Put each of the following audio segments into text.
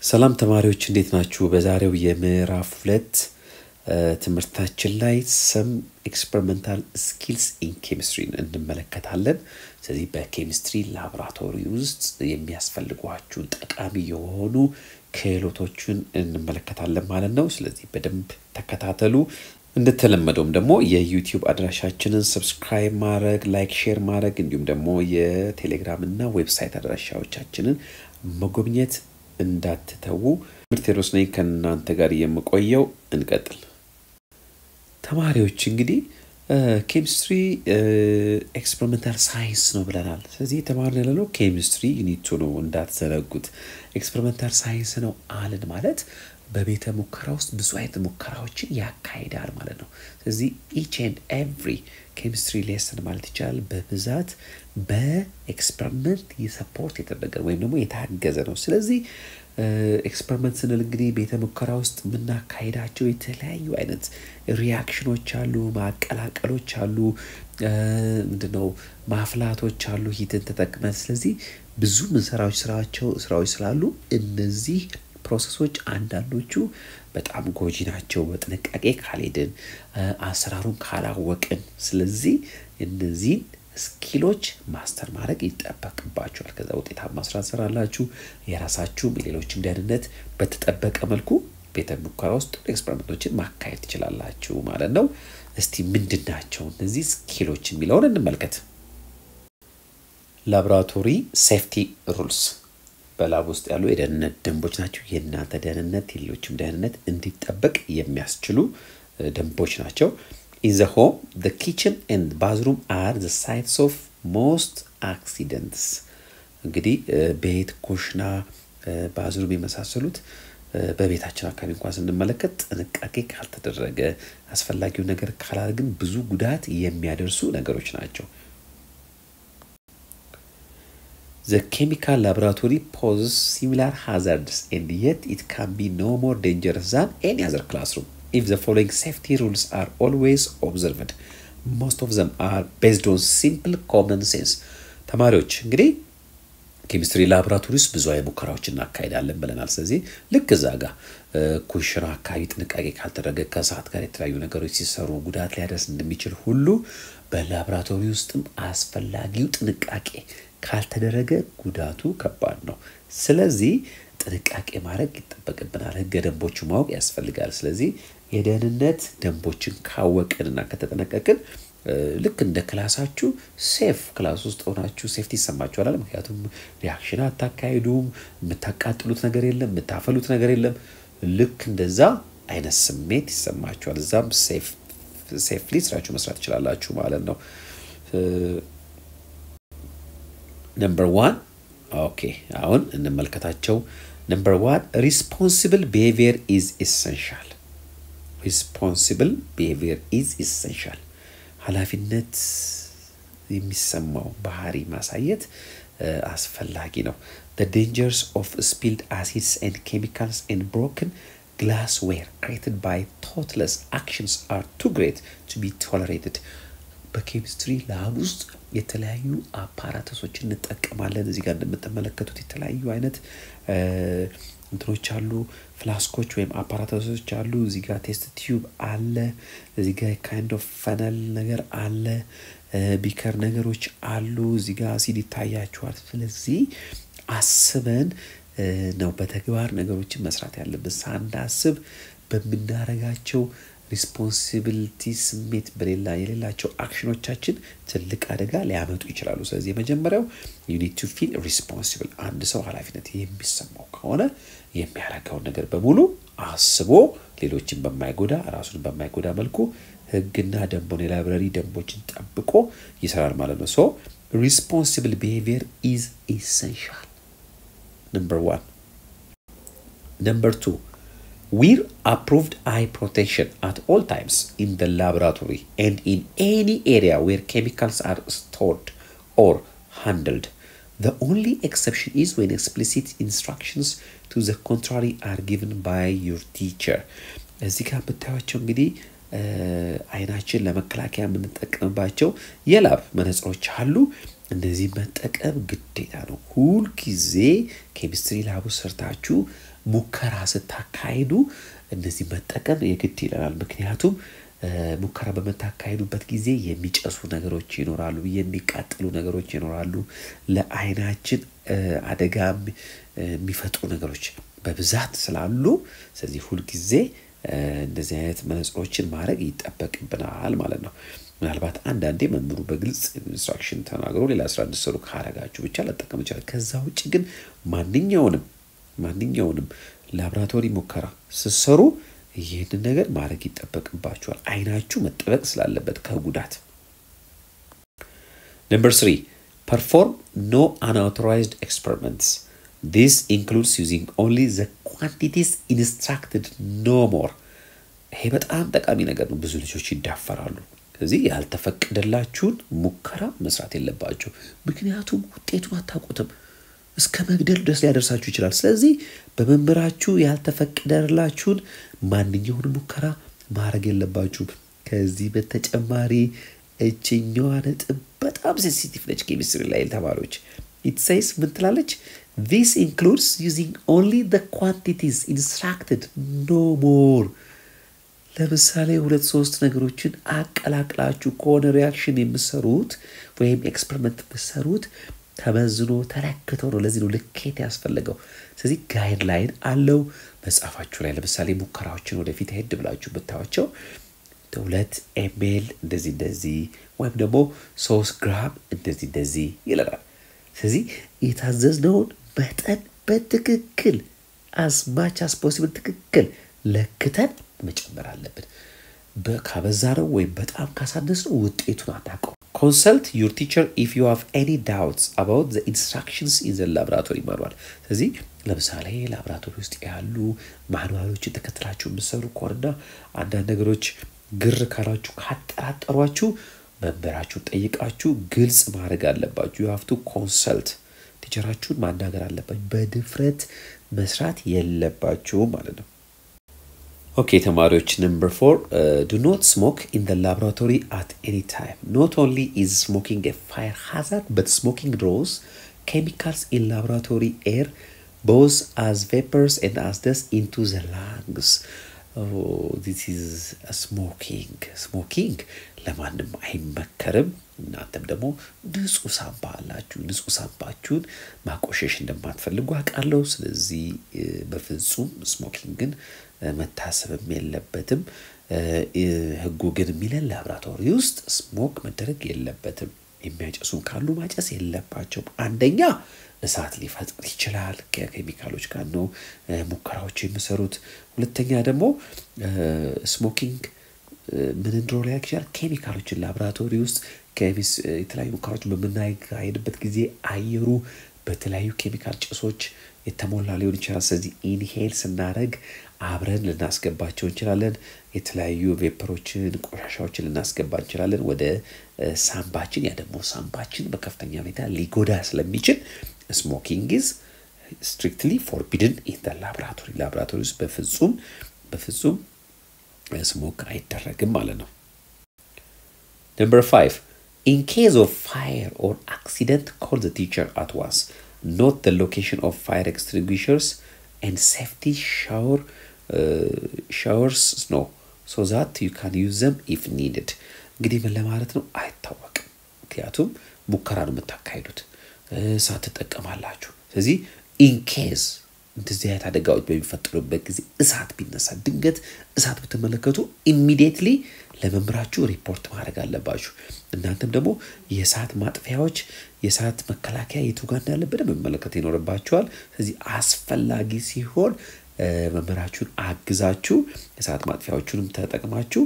ሰላም ተማሪዎች እንዴት ናችሁ? በዛሬው የምዕራፍ ሁለት ትምህርታችን ላይ ሰም ኤክስፐሪመንታል ስኪልስ ኢን ኬሚስትሪን እንመለከታለን። ስለዚህ በኬሚስትሪ ላቦራቶሪ ውስጥ የሚያስፈልጓችሁን ጠቃሚ የሆኑ ክህሎቶችን እንመለከታለን ማለት ነው። ስለዚህ በደንብ ተከታተሉ። እንደተለመደውም ደግሞ የዩቲዩብ አድራሻችንን ሰብስክራይብ ማድረግ፣ ላይክ፣ ሼር ማድረግ እንዲሁም ደግሞ የቴሌግራም እና ዌብሳይት አድራሻዎቻችንን መጎብኘት እንዳትተዉ። ትምህርት ቴዎድሮስ ነኝ ከእናንተ ጋር የምቆየው። እንቀጥል። ተማሪዎች እንግዲህ ኬሚስትሪ ኤክስፐሪመንታል ሳይንስ ነው ብለናል። ስለዚህ የተማርን ያለነው ኬሚስትሪ ዩኒቱ ነው እንዳትዘነጉት። ኤክስፐሪመንታል ሳይንስ ነው አልን ማለት በቤተ ሙከራ ውስጥ ብዙ አይነት ሙከራዎችን ያካሂዳል ማለት ነው። ስለዚህ ኢች ኤንድ ኤቭሪ ኬሚስትሪ ሌሰን ማለት ይቻላል በብዛት በኤክስፐሪመንት የሰፖርት የተደረገ ወይም ደግሞ የታገዘ ነው። ስለዚህ ኤክስፐሪመንት ስንል እንግዲህ ቤተ ሙከራ ውስጥ የምናካሄዳቸው የተለያዩ አይነት ሪያክሽኖች አሉ፣ ማቀላቀሎች አሉ፣ ምንድነው ማፍላቶች አሉ ሂትን ተጠቅመን። ስለዚህ ብዙ ምንሰራዎች ስራቸው ስራዎች ስላሉ እነዚህ ፕሮሰሶች አንዳንዶቹ በጣም ጎጂ ናቸው፣ በጥንቃቄ ካልሄድን አሰራሩን ካላወቅን። ስለዚህ እነዚህን ስኪሎች ማስተር ማድረግ ይጠበቅባቸዋል። ከዛ ውጤታማ ስራ ትሰራላችሁ። የራሳችሁም የሌሎችም ደህንነት በተጠበቀ መልኩ ቤተ ሙከራ ውስጥ ኤክስፐሪመንቶችን ማካሄድ ትችላላችሁ ማለት ነው። እስቲ ምንድን ናቸው እነዚህ ስኪሎች የሚለውን እንመልከት። ላቦራቶሪ ሴፍቲ ሩልስ በላብ ውስጥ ያሉ የደህንነት ደንቦች ናቸው። የእናንተ ደህንነት የሌሎችም ደህንነት እንዲጠበቅ የሚያስችሉ ደንቦች ናቸው። ኢን ዘ ሆም ዘ ኪችን ኤንድ ባዝሩም አር ዘ ሳይትስ ኦፍ ሞስት አክሲደንትስ። እንግዲህ ቤት፣ ኩሽና፣ ባዝሩም የመሳሰሉት በቤታችን አካባቢ እንኳን ስንመለከት ጥንቃቄ ካልተደረገ አስፈላጊው ነገር ካላደረግን ብዙ ጉዳት የሚያደርሱ ነገሮች ናቸው። The chemical laboratory poses similar hazards and yet it can be no more dangerous than any other classroom if the following safety rules are always observed. Most of them are based on simple common sense. ተማሪዎች እንግዲህ ኬሚስትሪ ላቦራቶሪ ውስጥ ብዙ አይነት ሙከራዎች እናካሄዳለን ብለናል። ስለዚህ ልክ እዛ ጋር ኩሽና አካባቢ ጥንቃቄ ካልተደረገ ከሰዓት ጋር የተለያዩ ነገሮች ሲሰሩ ጉዳት ሊያደርስ እንደሚችል ሁሉ በላቦራቶሪ ውስጥም አስፈላጊው ጥንቃቄ ካልተደረገ ጉዳቱ ከባድ ነው። ስለዚህ ጥንቃቄ ማድረግ ይጠበቅብናል። ህገ ደንቦቹ ማወቅ ያስፈልጋል። ስለዚህ የደህንነት ደንቦችን ካወቅንና ከተጠነቀቅን ልክ እንደ ክላሳችሁ ሴፍ ክላስ ውስጥ ሆናችሁ ሴፍቲ ይሰማችኋል። ምክንያቱም ሪያክሽን አታካሂዱም፣ የምታቃጥሉት ነገር የለም፣ የምታፈሉት ነገር የለም። ልክ እንደዛ አይነት ስሜት ይሰማችኋል። እዛም ሴፍሊ ስራችሁ መስራት ትችላላችሁ ማለት ነው። ነምበር ዋን ኦኬ፣ አሁን እንመልከታቸው። ነምበር ዋን ሪስፖንሲብል ቢሄቪየር ኢዝ ኢሰንሻል። ሪስፖንሲብል ቢሄቪየር ኢዝ ኢሰንሻል። ኃላፊነት የሚሰማው ባህሪ ማሳየት አስፈላጊ ነው። the dangers of spilled acids and chemicals and broken glassware created by thoughtless actions are too great to be tolerated. በኬሚስትሪ ላብ ውስጥ የተለያዩ አፓራተሶችን እንጠቀማለን። እዚህ ጋር እንደምትመለከቱት የተለያዩ አይነት እንትኖች አሉ፣ ፍላስኮች ወይም አፓራተሶች አሉ። እዚህ ጋር ቴስት ቲዩብ አለ። እዚህ ጋር ካይንድ ኦፍ ፈነል ነገር አለ፣ ቢከር ነገሮች አሉ። እዚህ ጋር አሲድ ይታያችኋል። ስለዚህ አስበን ነው በተግባር ነገሮችን መስራት ያለብን። ሳናስብ በምናረጋቸው ሪስፖንሲቢሊቲ ስሜት በሌላ የሌላቸው አክሽኖቻችን ትልቅ አደጋ ሊያመጡ ይችላሉ። ስለዚህ የመጀመሪያው ዩኒት ቱ ፊል ሪስፖንሲብል። አንድ ሰው ኃላፊነት የሚሰማው ከሆነ የሚያደርገውን ነገር በሙሉ አስቦ ሌሎችን በማይጎዳ ራሱን በማይጎዳ መልኩ ሕግና ደንቦን የላይብረሪ ደንቦችን ጠብቆ ይሰራል ማለት ነው። ሶ ሪስፖንሲብል ቢሄቪየር ኢዝ ኢሰንሻል። ነምበር ዋን። ነምበር ቱ Wear approved eye protection at all times in the laboratory and in any area where chemicals are stored or handled. The only exception is when explicit instructions to the contrary are given by your teacher. እዚህ ጋር የምታዩቸው እንግዲህ አይናችን ለመከላከያ የምንጠቀምባቸው የላብ መነጽሮች አሉ። እነዚህ መጠቀም ግዴታ ነው። ሁልጊዜ ኬሚስትሪ ላቡ ሰርታችሁ ሙከራ ስታካሂዱ እነዚህ መጠቀም የግድ ይለናል። ምክንያቱም ሙከራ በምታካሂዱበት ጊዜ የሚጨሱ ነገሮች ይኖራሉ፣ የሚቃጠሉ ነገሮች ይኖራሉ፣ ለአይናችን አደጋ የሚፈጥሩ ነገሮች በብዛት ስላሉ ስለዚህ ሁልጊዜ እንደዚህ አይነት መነጽሮችን ማድረግ ይጠበቅብናል ማለት ነው። ምናልባት አንዳንዴ መምህሩ በግልጽ ኢንስትራክሽን ተናግሮ ሌላ ስራ እንድሰሩ ካረጋችሁ ብቻ ልጠቀም ይችላል። ከዛ ውጭ ግን ማንኛውንም ማንኛውንም ላብራቶሪ ሙከራ ስትሰሩ ይህንን ነገር ማድረግ ይጠበቅባችኋል። አይናችሁ መጠበቅ ስላለበት ከጉዳት። ነምበር ስሪ ፐርፎርም ኖ አንአውቶራይዝድ ኤክስፐሪመንትስ ዲስ ኢንክሉድስ ዩዚንግ ኦንሊ ዘ ኳንቲቲስ ኢንስትራክትድ ኖ ሞር። ይሄ በጣም ጠቃሚ ነገር ነው። ብዙ ልጆች ይዳፈራሉ። ስለዚህ ያልተፈቀደላችሁን ሙከራ መስራት የለባቸው። ምክንያቱም ውጤቱን አታውቁትም። እስከ መግደል ድረስ ሊያደርሳችሁ ይችላል። ስለዚህ በመምህራችሁ ያልተፈቀደላችሁን ማንኛውን ሙከራ ማድረግ የለባችሁም። ከዚህ በተጨማሪ እችኛዋ ነጥብ በጣም ሴንሲቲቭ ነች። ኬሚስትሪ ላይ ተማሪዎች ኢትሳይስ ምን ትላለች? ዚስ ኢንክሉድስ ዩዚንግ ኦንሊ ዘ ኳንቲቲስ ኢንስትራክትድ ኖ ሞር። ለምሳሌ ሁለት ሶስት ነገሮችን አቀላቅላችሁ ከሆነ ሪያክሽን የምሰሩት ወይም ኤክስፐሪመንት የምሰሩት ተመዝኖ ተለክቶ ነው። ለዚህ ነው ልኬት ያስፈለገው። ስለዚህ ጋይድ ላይን አለው መጽሐፋችሁ ላይ። ለምሳሌ ሙከራዎችን ወደፊት ሄድ ብላችሁ ብታዩቸው ሁለት ኤሜል እንደዚህ እንደዚህ ወይም ደግሞ ሶስት ግራም እንደዚህ እንደዚህ ይለናል። ስለዚህ የታዘዝነውን መጠን በትክክል አስማች አስ ፖሲብል ትክክል ለክተን መጨመር አለብን። ካበዛ ነው ወይም በጣም ካሳነስ ነው ውጤቱን አናውቀው። ኮንሰልት ዩር ቲቸር ኢፍ ዩ ሃቭ ኤኒ ዳውትስ አባውት ዘ ኢንስትራክሽንስ ኢን ዘ ላብራቶሪ ማኑዋል። ስለዚህ ለምሳሌ ላብራቶሪ ውስጥ ያሉ ማኑዋሎችን ተከትላችሁ የምትሰሩ ከሆነና አንዳንድ ነገሮች ግር ካላችሁ ካጠራጠሯችሁ መምህራችሁን ጠይቃችሁ ግልጽ ማድረግ አለባችሁ። ዩ ሃቭ ቱ ኮንሰልት ቲቸራችሁን ማናገር አለባችሁ። በድፍረት መስራት የለባችሁም ማለት ነው። ኦኬ ተማሪዎች ነምበር ፎር ዱ ኖት ስሞክ ኢን ደ ላቦራቶሪ አት ኤኒ ታይም ኖት ኦንሊ ኢዝ ስሞኪንግ ኤ ፋየር ሃዛርድ በት ስሞኪንግ ድሮውስ ኬሚካልስ ኢን ላቦራቶሪ ኤር ቦዝ አዝ ቬፐርስ ኤንድ አዝ ደስት ኢንቱ ዘ ላንግስ ዚስ ኢዝ ስሞኪንግ ስሞኪንግ ለማንም አይመከርም። እናንተም ደግሞ ንጹህ ሳምባ አላችሁ። ንጹህ ሳምባችሁን ማቆሸሽ እንደማትፈልጉ አውቃለሁ። ስለዚህ በፍጹም ስሞኪንግን መታሰብም የለበትም። ሕጉ ግን የሚለን ላብራቶሪ ውስጥ ስሞክ መደረግ የለበትም። የሚያጨሱም ካሉ ማጨስ የለባቸውም። አንደኛ እሳት ሊፈጥር ይችላል። ከኬሚካሎች ጋር ነው ሙከራዎች የሚሰሩት። ሁለተኛ ደግሞ ስሞኪንግ ምን እንድሮ ሊያደርግ ይችላል? ኬሚካሎችን ላቦራቶሪ ውስጥ የተለያዩ ሙከራዎችን በምናካሄድበት ጊዜ አየሩ በተለያዩ ኬሚካል ጭሶች የተሞላ ሊሆን ይችላል። ስለዚህ ኢንሄል ስናደርግ አብረን ልናስገባቸው እንችላለን። የተለያዩ ቬፐሮችን፣ ቆሻሻዎችን ልናስገባ እንችላለን ወደ ሳምባችን። ያ ደግሞ ሳምባችን በከፍተኛ ሁኔታ ሊጎዳ ስለሚችል ስሞኪንግ ኢዝ ስትሪክትሊ ፎርቢድን ኢን ላቦራቶሪ ላቦራቶሪ ውስጥ በፍጹም በፍጹም ስሞክ አይደረግም ማለት ነው። ነምበር ፋይቭ ኢን ኬዝ ኦፍ ፋየር ኦር አክሲደንት ኮል ዘ ቲቸር አት ዋንስ ኖት ዘ ሎኬሽን ኦፍ ፋየር ኤክስቲንጉሽርስ ኤንድ ሴፍቲ ሻወር ሻወርስ ኖ ሶ ዛት ዩ ካን ዩዝ ዘም ኢፍ ኒድድ። እንግዲህ ምን ለማለት ነው አይታወቅም። ምክንያቱም ሙከራ ነው የምታካሂዱት፣ እሳት ትጠቀማላችሁ። ስለዚህ ኢንኬዝ እንደዚህ አይነት አደጋዎች በሚፈጠሩበት ጊዜ እሳት ቢነሳ ድንገት እሳት ብትመለከቱ ኢሚዲየትሊ ለመምህራችሁ ሪፖርት ማድረግ አለባችሁ። እናንተም ደግሞ የእሳት ማጥፊያዎች የእሳት መከላከያ የቱ ጋር እንዳለ በደንብ መመለከት ይኖርባችኋል። ስለዚህ አስፈላጊ ሲሆን መምህራችሁን አግዛችሁ የእሳት ማጥፊያዎቹንም ተጠቅማችሁ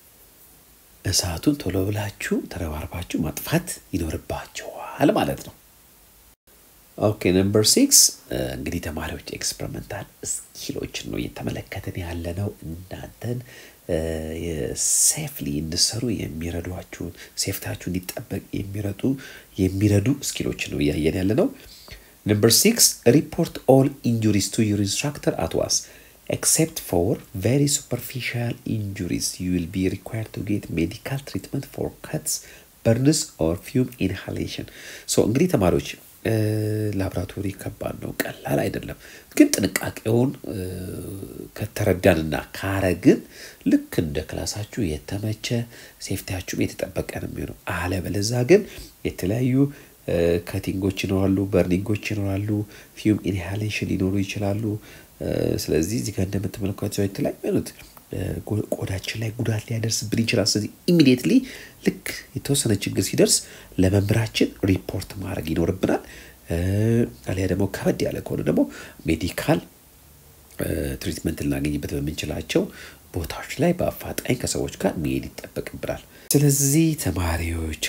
እሳቱን ቶሎ ብላችሁ ተረባርባችሁ ማጥፋት ይኖርባችኋል ማለት ነው። ኦኬ ነምበር ሲክስ እንግዲህ ተማሪዎች ኤክስፐሪመንታል ስኪሎችን ነው እየተመለከትን ያለ ነው። እናንተን ሴፍሊ እንድሰሩ የሚረዷችሁን ሴፍታችሁ እንዲጠበቅ የሚረዱ የሚረዱ ስኪሎችን ነው እያየን ያለ ነው። ነምበር ሲክስ ሪፖርት ኦል ኢንጁሪስ ቱ ዩር ኢንስትራክተር አት ዋስ ኤክሴፕት ፎር ቬሪ ሱፐርፊሻል ኢንጁሪስ ዩ ዊል ቢ ሪኳርድ ቱ ጌት ሜዲካል ትሪትመንት ፎር ከትስ በርንስ ኦር ፊውም ኢንሃሌሽን። ሶ እንግዲህ ተማሪዎች ላብራቶሪ ከባድ ነው፣ ቀላል አይደለም። ግን ጥንቃቄውን ከተረዳንና ካረግን ልክ እንደ ክላሳችሁ የተመቸ ሴፍቲያችሁም የተጠበቀ ነው የሚሆነው። አለበለዛ ግን የተለያዩ ከቲንጎች ይኖራሉ፣ በርኒንጎች ይኖራሉ፣ ፊውም ኢንሃሌሽን ሊኖሩ ይችላሉ። ስለዚህ እዚህ ጋር እንደምትመለከቷቸው የተለያዩ አይነት ቆዳችን ላይ ጉዳት ሊያደርስብን ይችላል። ስለዚህ ኢሚዲየትሊ ልክ የተወሰነ ችግር ሲደርስ ለመምህራችን ሪፖርት ማድረግ ይኖርብናል። አሊያ ደግሞ ከበድ ያለ ከሆነ ደግሞ ሜዲካል ትሪትመንት ልናገኝበት በምንችላቸው ቦታዎች ላይ በአፋጣኝ ከሰዎች ጋር መሄድ ይጠበቅብናል። ስለዚህ ተማሪዎች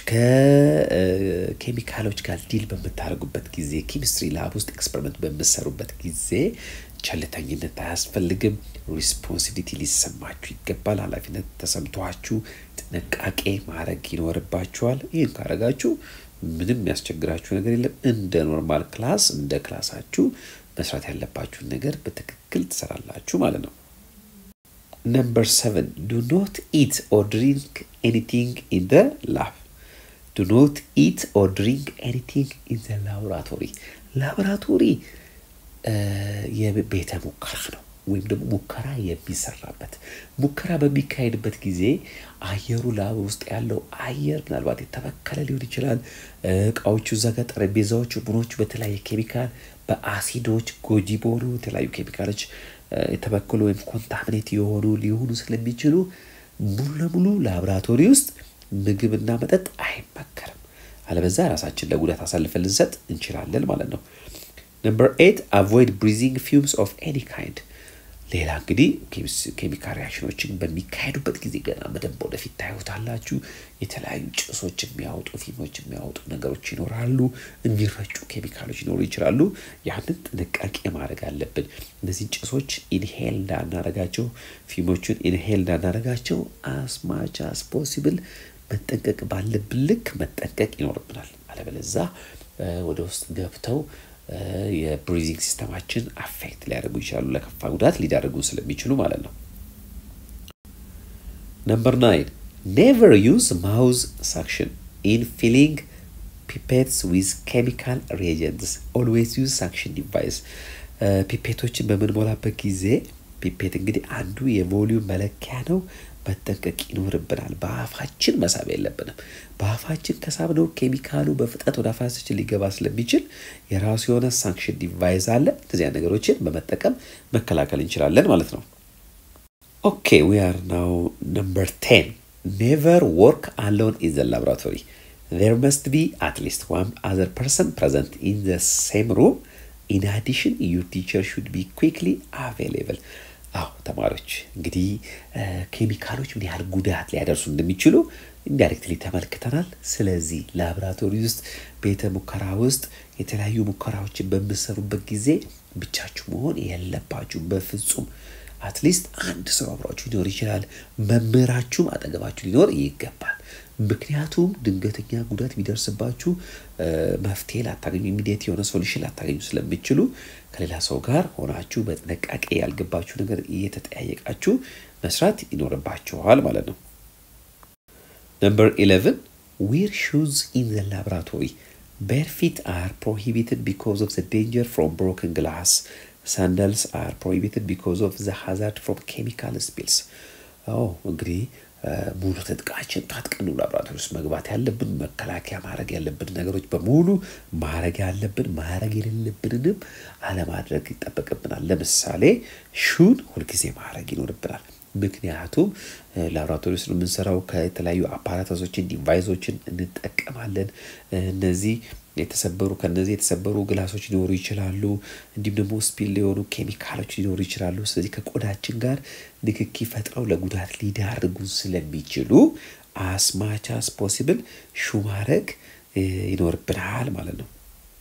ከኬሚካሎች ጋር ዲል በምታደርጉበት ጊዜ ኬሚስትሪ ላብ ውስጥ ኤክስፐሪመንት በምሰሩበት ጊዜ ቸልተኝነት አያስፈልግም። ሪስፖንሲቢሊቲ ሊሰማችሁ ይገባል። ኃላፊነት ተሰምቷችሁ ጥንቃቄ ማድረግ ይኖርባችኋል። ይህን ካረጋችሁ ምንም የሚያስቸግራችሁ ነገር የለም። እንደ ኖርማል ክላስ እንደ ክላሳችሁ መስራት ያለባችሁን ነገር በትክክል ትሰራላችሁ ማለት ነው። ነምበር ሰቨን ዱ ኖት ኢት ኦር ድሪንክ ኤኒቲንግ ኢን ደ ላብ ዱ ኖት ኢት ኦር ድሪንክ ኤኒቲንግ ኢን ዘ ላቦራቶሪ ላቦራቶሪ የቤተ ሙከራ ነው ወይም ደግሞ ሙከራ የሚሰራበት ሙከራ በሚካሄድበት ጊዜ አየሩ ላብ ውስጥ ያለው አየር ምናልባት የተበከለ ሊሆን ይችላል። እቃዎቹ እዛ ጋር ጠረጴዛዎቹ፣ ቡኖቹ በተለያየ ኬሚካል በአሲዶች ጎጂ በሆኑ የተለያዩ ኬሚካሎች የተበከሉ ወይም ኮንታሚኔት የሆኑ ሊሆኑ ስለሚችሉ ሙሉ ለሙሉ ላቦራቶሪ ውስጥ ምግብና መጠጥ አይመከርም። አለበዛ ራሳችን ለጉዳት አሳልፈን ልንሰጥ እንችላለን ማለት ነው። ነምበር ኤት አቮይድ ብሪዚንግ ፊውምስ ኦፍ ኤኒ ካይንድ። ሌላ እንግዲህ ኬሚካል ሪያክሽኖችን በሚካሄዱበት ጊዜ ገና በደንብ ወደፊት ታዩታላችሁ። የተለያዩ ጭሶች የሚያወጡ ፊልሞች የሚያወጡ ነገሮች ይኖራሉ። የሚረጩ ኬሚካሎች ሊኖሩ ይችላሉ። ያንን ጥንቃቄ ማድረግ አለብን። እነዚህን ጭሶች ኢንሄል እንዳናረጋቸው፣ ፊልሞቹን ኢንሄል እንዳናረጋቸው አስማች አስ ፖሲብል መጠንቀቅ ባለብን ልክ መጠንቀቅ ይኖርብናል። አለበለዛ ወደ ውስጥ ገብተው የብሪዚንግ ሲስተማችን አፌክት ሊያደርጉ ይችላሉ። ለከፋ ጉዳት ሊዳርጉ ስለሚችሉ ማለት ነው። ነምበር ናይን ኔቨር ዩዝ ማውዝ ሳክሽን ኢን ፊሊንግ ፒፔትስ ዊዝ ኬሚካል ሪኤጀንትስ ኦልዌይስ ዩዝ ሳክሽን ዲቫይስ። ፒፔቶችን በምንሞላበት ጊዜ ፒፔት እንግዲህ አንዱ የቮሊዩም መለኪያ ነው። መጠንቀቅ ይኖርብናል። በአፋችን መሳብ የለብንም። በአፋችን ከሳብነው ኬሚካሉ በፍጥነት ወደ አፋችን ሊገባ ስለሚችል የራሱ የሆነ ሳንክሽን ዲቫይስ አለ። እነዚያ ነገሮችን በመጠቀም መከላከል እንችላለን ማለት ነው። ኦኬ ዊ አር ናው ነምበር ቴን ኔቨር ወርክ አሎን ኢን ዘ ላቦራቶሪ ዜር መስት ቢ አትሊስት ዋን አዘር ፐርሰን ፕሬዘንት ኢን ዘ ሴም ሩም ኢን አዲሽን ዩር ቲቸር ሹድ ቢ ኩክሊ አቬይላብል አዎ ተማሪዎች እንግዲህ ኬሚካሎች ምን ያህል ጉዳት ሊያደርሱ እንደሚችሉ ኢንዳይሬክትሊ ተመልክተናል። ስለዚህ ላቦራቶሪ ውስጥ ቤተ ሙከራ ውስጥ የተለያዩ ሙከራዎችን በምሰሩበት ጊዜ ብቻችሁ መሆን የለባችሁ በፍጹም። አትሊስት አንድ ሰው አብሯችሁ ሊኖር ይችላል። መምህራችሁም አጠገባችሁ ሊኖር ይገባል። ምክንያቱም ድንገተኛ ጉዳት ቢደርስባችሁ መፍትሄ ላታገኙ ኢሚዲየት የሆነ ሶሉሽን ላታገኙ ስለሚችሉ ከሌላ ሰው ጋር ሆናችሁ በጥንቃቄ ያልገባችሁ ነገር እየተጠያየቃችሁ መስራት ይኖርባችኋል ማለት ነው። ነምበር ኢሌቨን ዌር ሹዝ ኢን ዘ ላቦራቶሪ ቤርፊት አር ፕሮሂቢትድ ቢኮዝ ኦፍ ዘ ዴንጀር ፍሮም ብሮክን ግላስ ሳንዳልስ አር ፕሮሂቢትድ ቢኮዝ ኦፍ ዘ ሃዛርድ ፍሮም ኬሚካል ስፒልስ። አዎ እንግዲህ ሙሉ ትጥቃችን ታጥቀን ላቦራቶሪ ውስጥ መግባት ያለብን መከላከያ ማድረግ ያለብን ነገሮች በሙሉ ማድረግ ያለብን ማድረግ የሌለብንንም አለማድረግ ይጠበቅብናል። ለምሳሌ ሹን ሁልጊዜ ማድረግ ይኖርብናል። ምክንያቱም ላቦራቶሪ ውስጥ የምንሰራው ከተለያዩ አፓራተሶችን ዲቫይሶችን እንጠቀማለን። እነዚህ የተሰበሩ ከነዚህ የተሰበሩ ግላሶች ሊኖሩ ይችላሉ። እንዲሁም ደግሞ ስፒል የሆኑ ኬሚካሎች ሊኖሩ ይችላሉ። ስለዚህ ከቆዳችን ጋር ንክኪ ፈጥረው ለጉዳት ሊዳርጉን ስለሚችሉ አስማች አስ ፖሲብል ሹ ማድረግ ይኖርብናል ማለት ነው።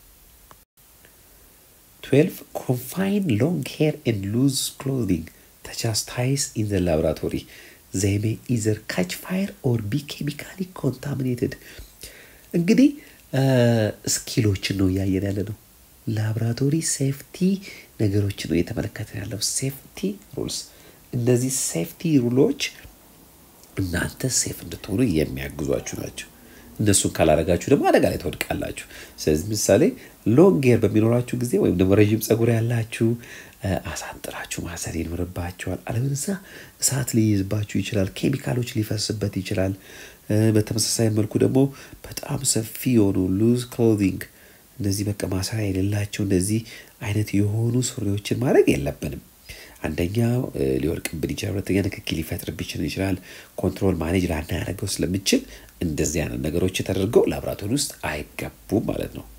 ትዌልቭ ኮንፋይን ሎንግ ሄር ኤንድ ሉዝ ክሎዚንግ ተቻስታይስ ኢን ዘ ላቦራቶሪ ዘይ ሜይ ኢዘር ካች ፋየር ኦር ቢ ኬሚካሊ ኮንታሚኔትድ እንግዲህ ስኪሎችን ነው እያየን ያለ ነው። ላቦራቶሪ ሴፍቲ ነገሮችን ነው እየተመለከተ ያለው። ሴፍቲ ሩልስ። እነዚህ ሴፍቲ ሩሎች እናንተ ሴፍ እንድትሆኑ የሚያግዟችሁ ናቸው። እነሱን ካላረጋችሁ ደግሞ አደጋ ላይ ትወድቃላችሁ። ስለዚህ ምሳሌ ሎንግ ሄር በሚኖራችሁ ጊዜ ወይም ደግሞ ረዥም ጸጉር ያላችሁ አሳጥራችሁ ማሰር ይኖርባችኋል። አለበለዚያ እሳት ሊይዝባችሁ ይችላል። ኬሚካሎች ሊፈስበት ይችላል። በተመሳሳይ መልኩ ደግሞ በጣም ሰፊ የሆኑ ሉዝ ክሎዚንግ እነዚህ በቃ ማሰሪያ የሌላቸው እንደዚህ አይነት የሆኑ ሱሪዎችን ማድረግ የለብንም። አንደኛ ሊወድቅብን ይችላል። ሁለተኛ ንክኪ ሊፈጥርብን ይችላል። ኮንትሮል ማኔጅ ላናደርገው ስለምችል እንደዚህ አይነት ነገሮች ተደርገው ላብራቶሪ ውስጥ አይገቡም ማለት ነው።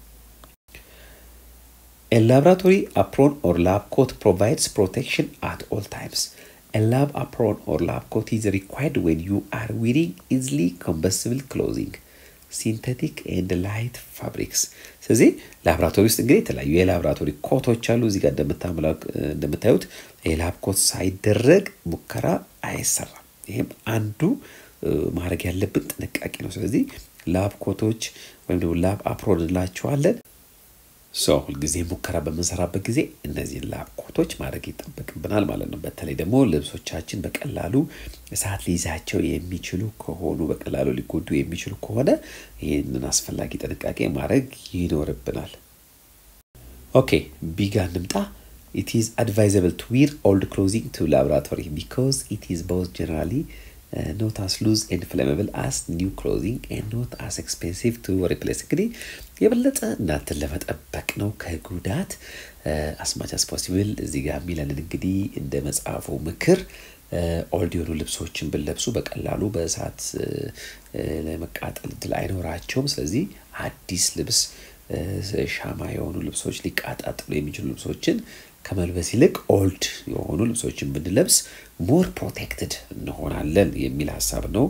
A laboratory apron or lab coat provides protection at all times. A lab apron or lab coat is required when you are wearing easily combustible clothing, synthetic and light fabrics. ስለዚህ ላብራቶሪ ውስጥ እንግዲህ የተለያዩ የላብራቶሪ ኮቶች አሉ። እዚህ ጋር እንደምታዩት የላብ ኮት ሳይደረግ ሙከራ አይሰራም። ይህም አንዱ ማድረግ ያለብን ጥንቃቄ ነው። ስለዚህ ላብ ኮቶች ወይም ደግሞ ላብ አፕሮን እንላቸዋለን። ሰው ሁልጊዜ ሙከራ በምንሰራበት ጊዜ እነዚህን ላብ ኮቶች ማድረግ ይጠበቅብናል ማለት ነው። በተለይ ደግሞ ልብሶቻችን በቀላሉ እሳት ሊይዛቸው የሚችሉ ከሆኑ በቀላሉ ሊጎዱ የሚችሉ ከሆነ ይህንን አስፈላጊ ጥንቃቄ ማድረግ ይኖርብናል። ኦኬ ቢጋ እንምጣ። ኢት ኢዝ አድቫይዘብል ቱ ዊር ኦልድ ክሎዚንግ ቱ ላብራቶሪ ቢካዝ ኢት ኢዝ ቦዝ ጀነራሊ ኖት አስ ሉዝ ኤንድ ፍሌመብል አስ ኒው ክሎዚንግ ኤንድ ኖት አስ ኤክስፔንሲቭ ቱ ሪፕሌስ። እንግዲህ የበለጠ እናንተን ለመጠበቅ ነው ከጉዳት አስማች አስ ፖሲብል። እዚህ ጋር የሚለንን እንግዲህ እንደ መጽሐፉ ምክር ኦልድ የሆኑ ልብሶችን ብንለብሱ በቀላሉ በእሳት ለመቃጠል እድል አይኖራቸውም። ስለዚህ አዲስ ልብስ ሻማ የሆኑ ልብሶች ሊቃጣጥሉ የሚችሉ ልብሶችን ከመልበስ ይልቅ ኦልድ የሆኑ ልብሶችን ብንለብስ ሞር ፕሮቴክትድ እንሆናለን የሚል ሀሳብ ነው።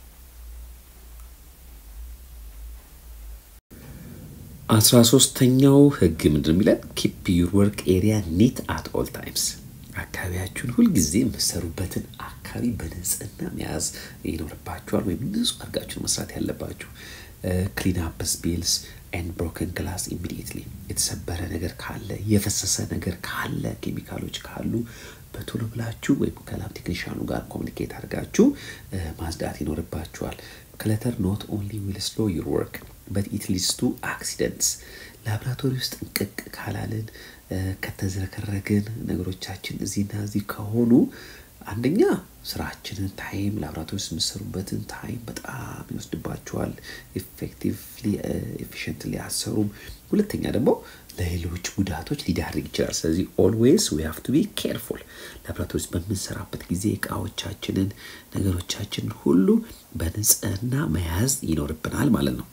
አስራ ሶስተኛው ህግ ምንድን የሚለን ኪፕ ዩር ወርክ ኤሪያ ኒት አት ኦል ታይምስ። አካባቢያችሁን ሁልጊዜ የምትሰሩበትን አካባቢ በንጽህና መያዝ ይኖርባችኋል፣ ወይም ንጹህ አድርጋችሁን መስራት ያለባችሁ። ክሊን አፕ ስፔልስ ኤንድ ብሮከን ግላስ ኢሚዲየትሊ የተሰበረ ነገር ካለ የፈሰሰ ነገር ካለ ኬሚካሎች ካሉ በቶሎ ብላችሁ ወይም ከላብ ቴክኒሻኑ ጋር ኮሚኒኬት አድርጋችሁ ማጽዳት ይኖርባችኋል። ክለተር ኖት ኦንሊ ዊል ስሎ ዩር ወርክ በት ኢት ሊድስ ቱ አክሲደንትስ። ላብራቶሪ ውስጥ እንቅቅ ካላልን ከተዝረከረግን ነገሮቻችን እዚህና እዚህ ከሆኑ አንደኛ ስራችንን ታይም ላብራቶሪ ውስጥ የምሰሩበትን ታይም በጣም ይወስድባቸዋል። ኤፌክቲቭሊ ኤፊሽንትሊ አሰሩም። ሁለተኛ ደግሞ ለሌሎች ጉዳቶች ሊዳርግ ይችላል። ስለዚህ ኦልዌይስ ዊ ሃቭ ቱ ቢ ኬርፉል። ላብራቶሪ ውስጥ በምንሰራበት ጊዜ እቃዎቻችንን፣ ነገሮቻችንን ሁሉ በንጽህና መያዝ ይኖርብናል ማለት ነው።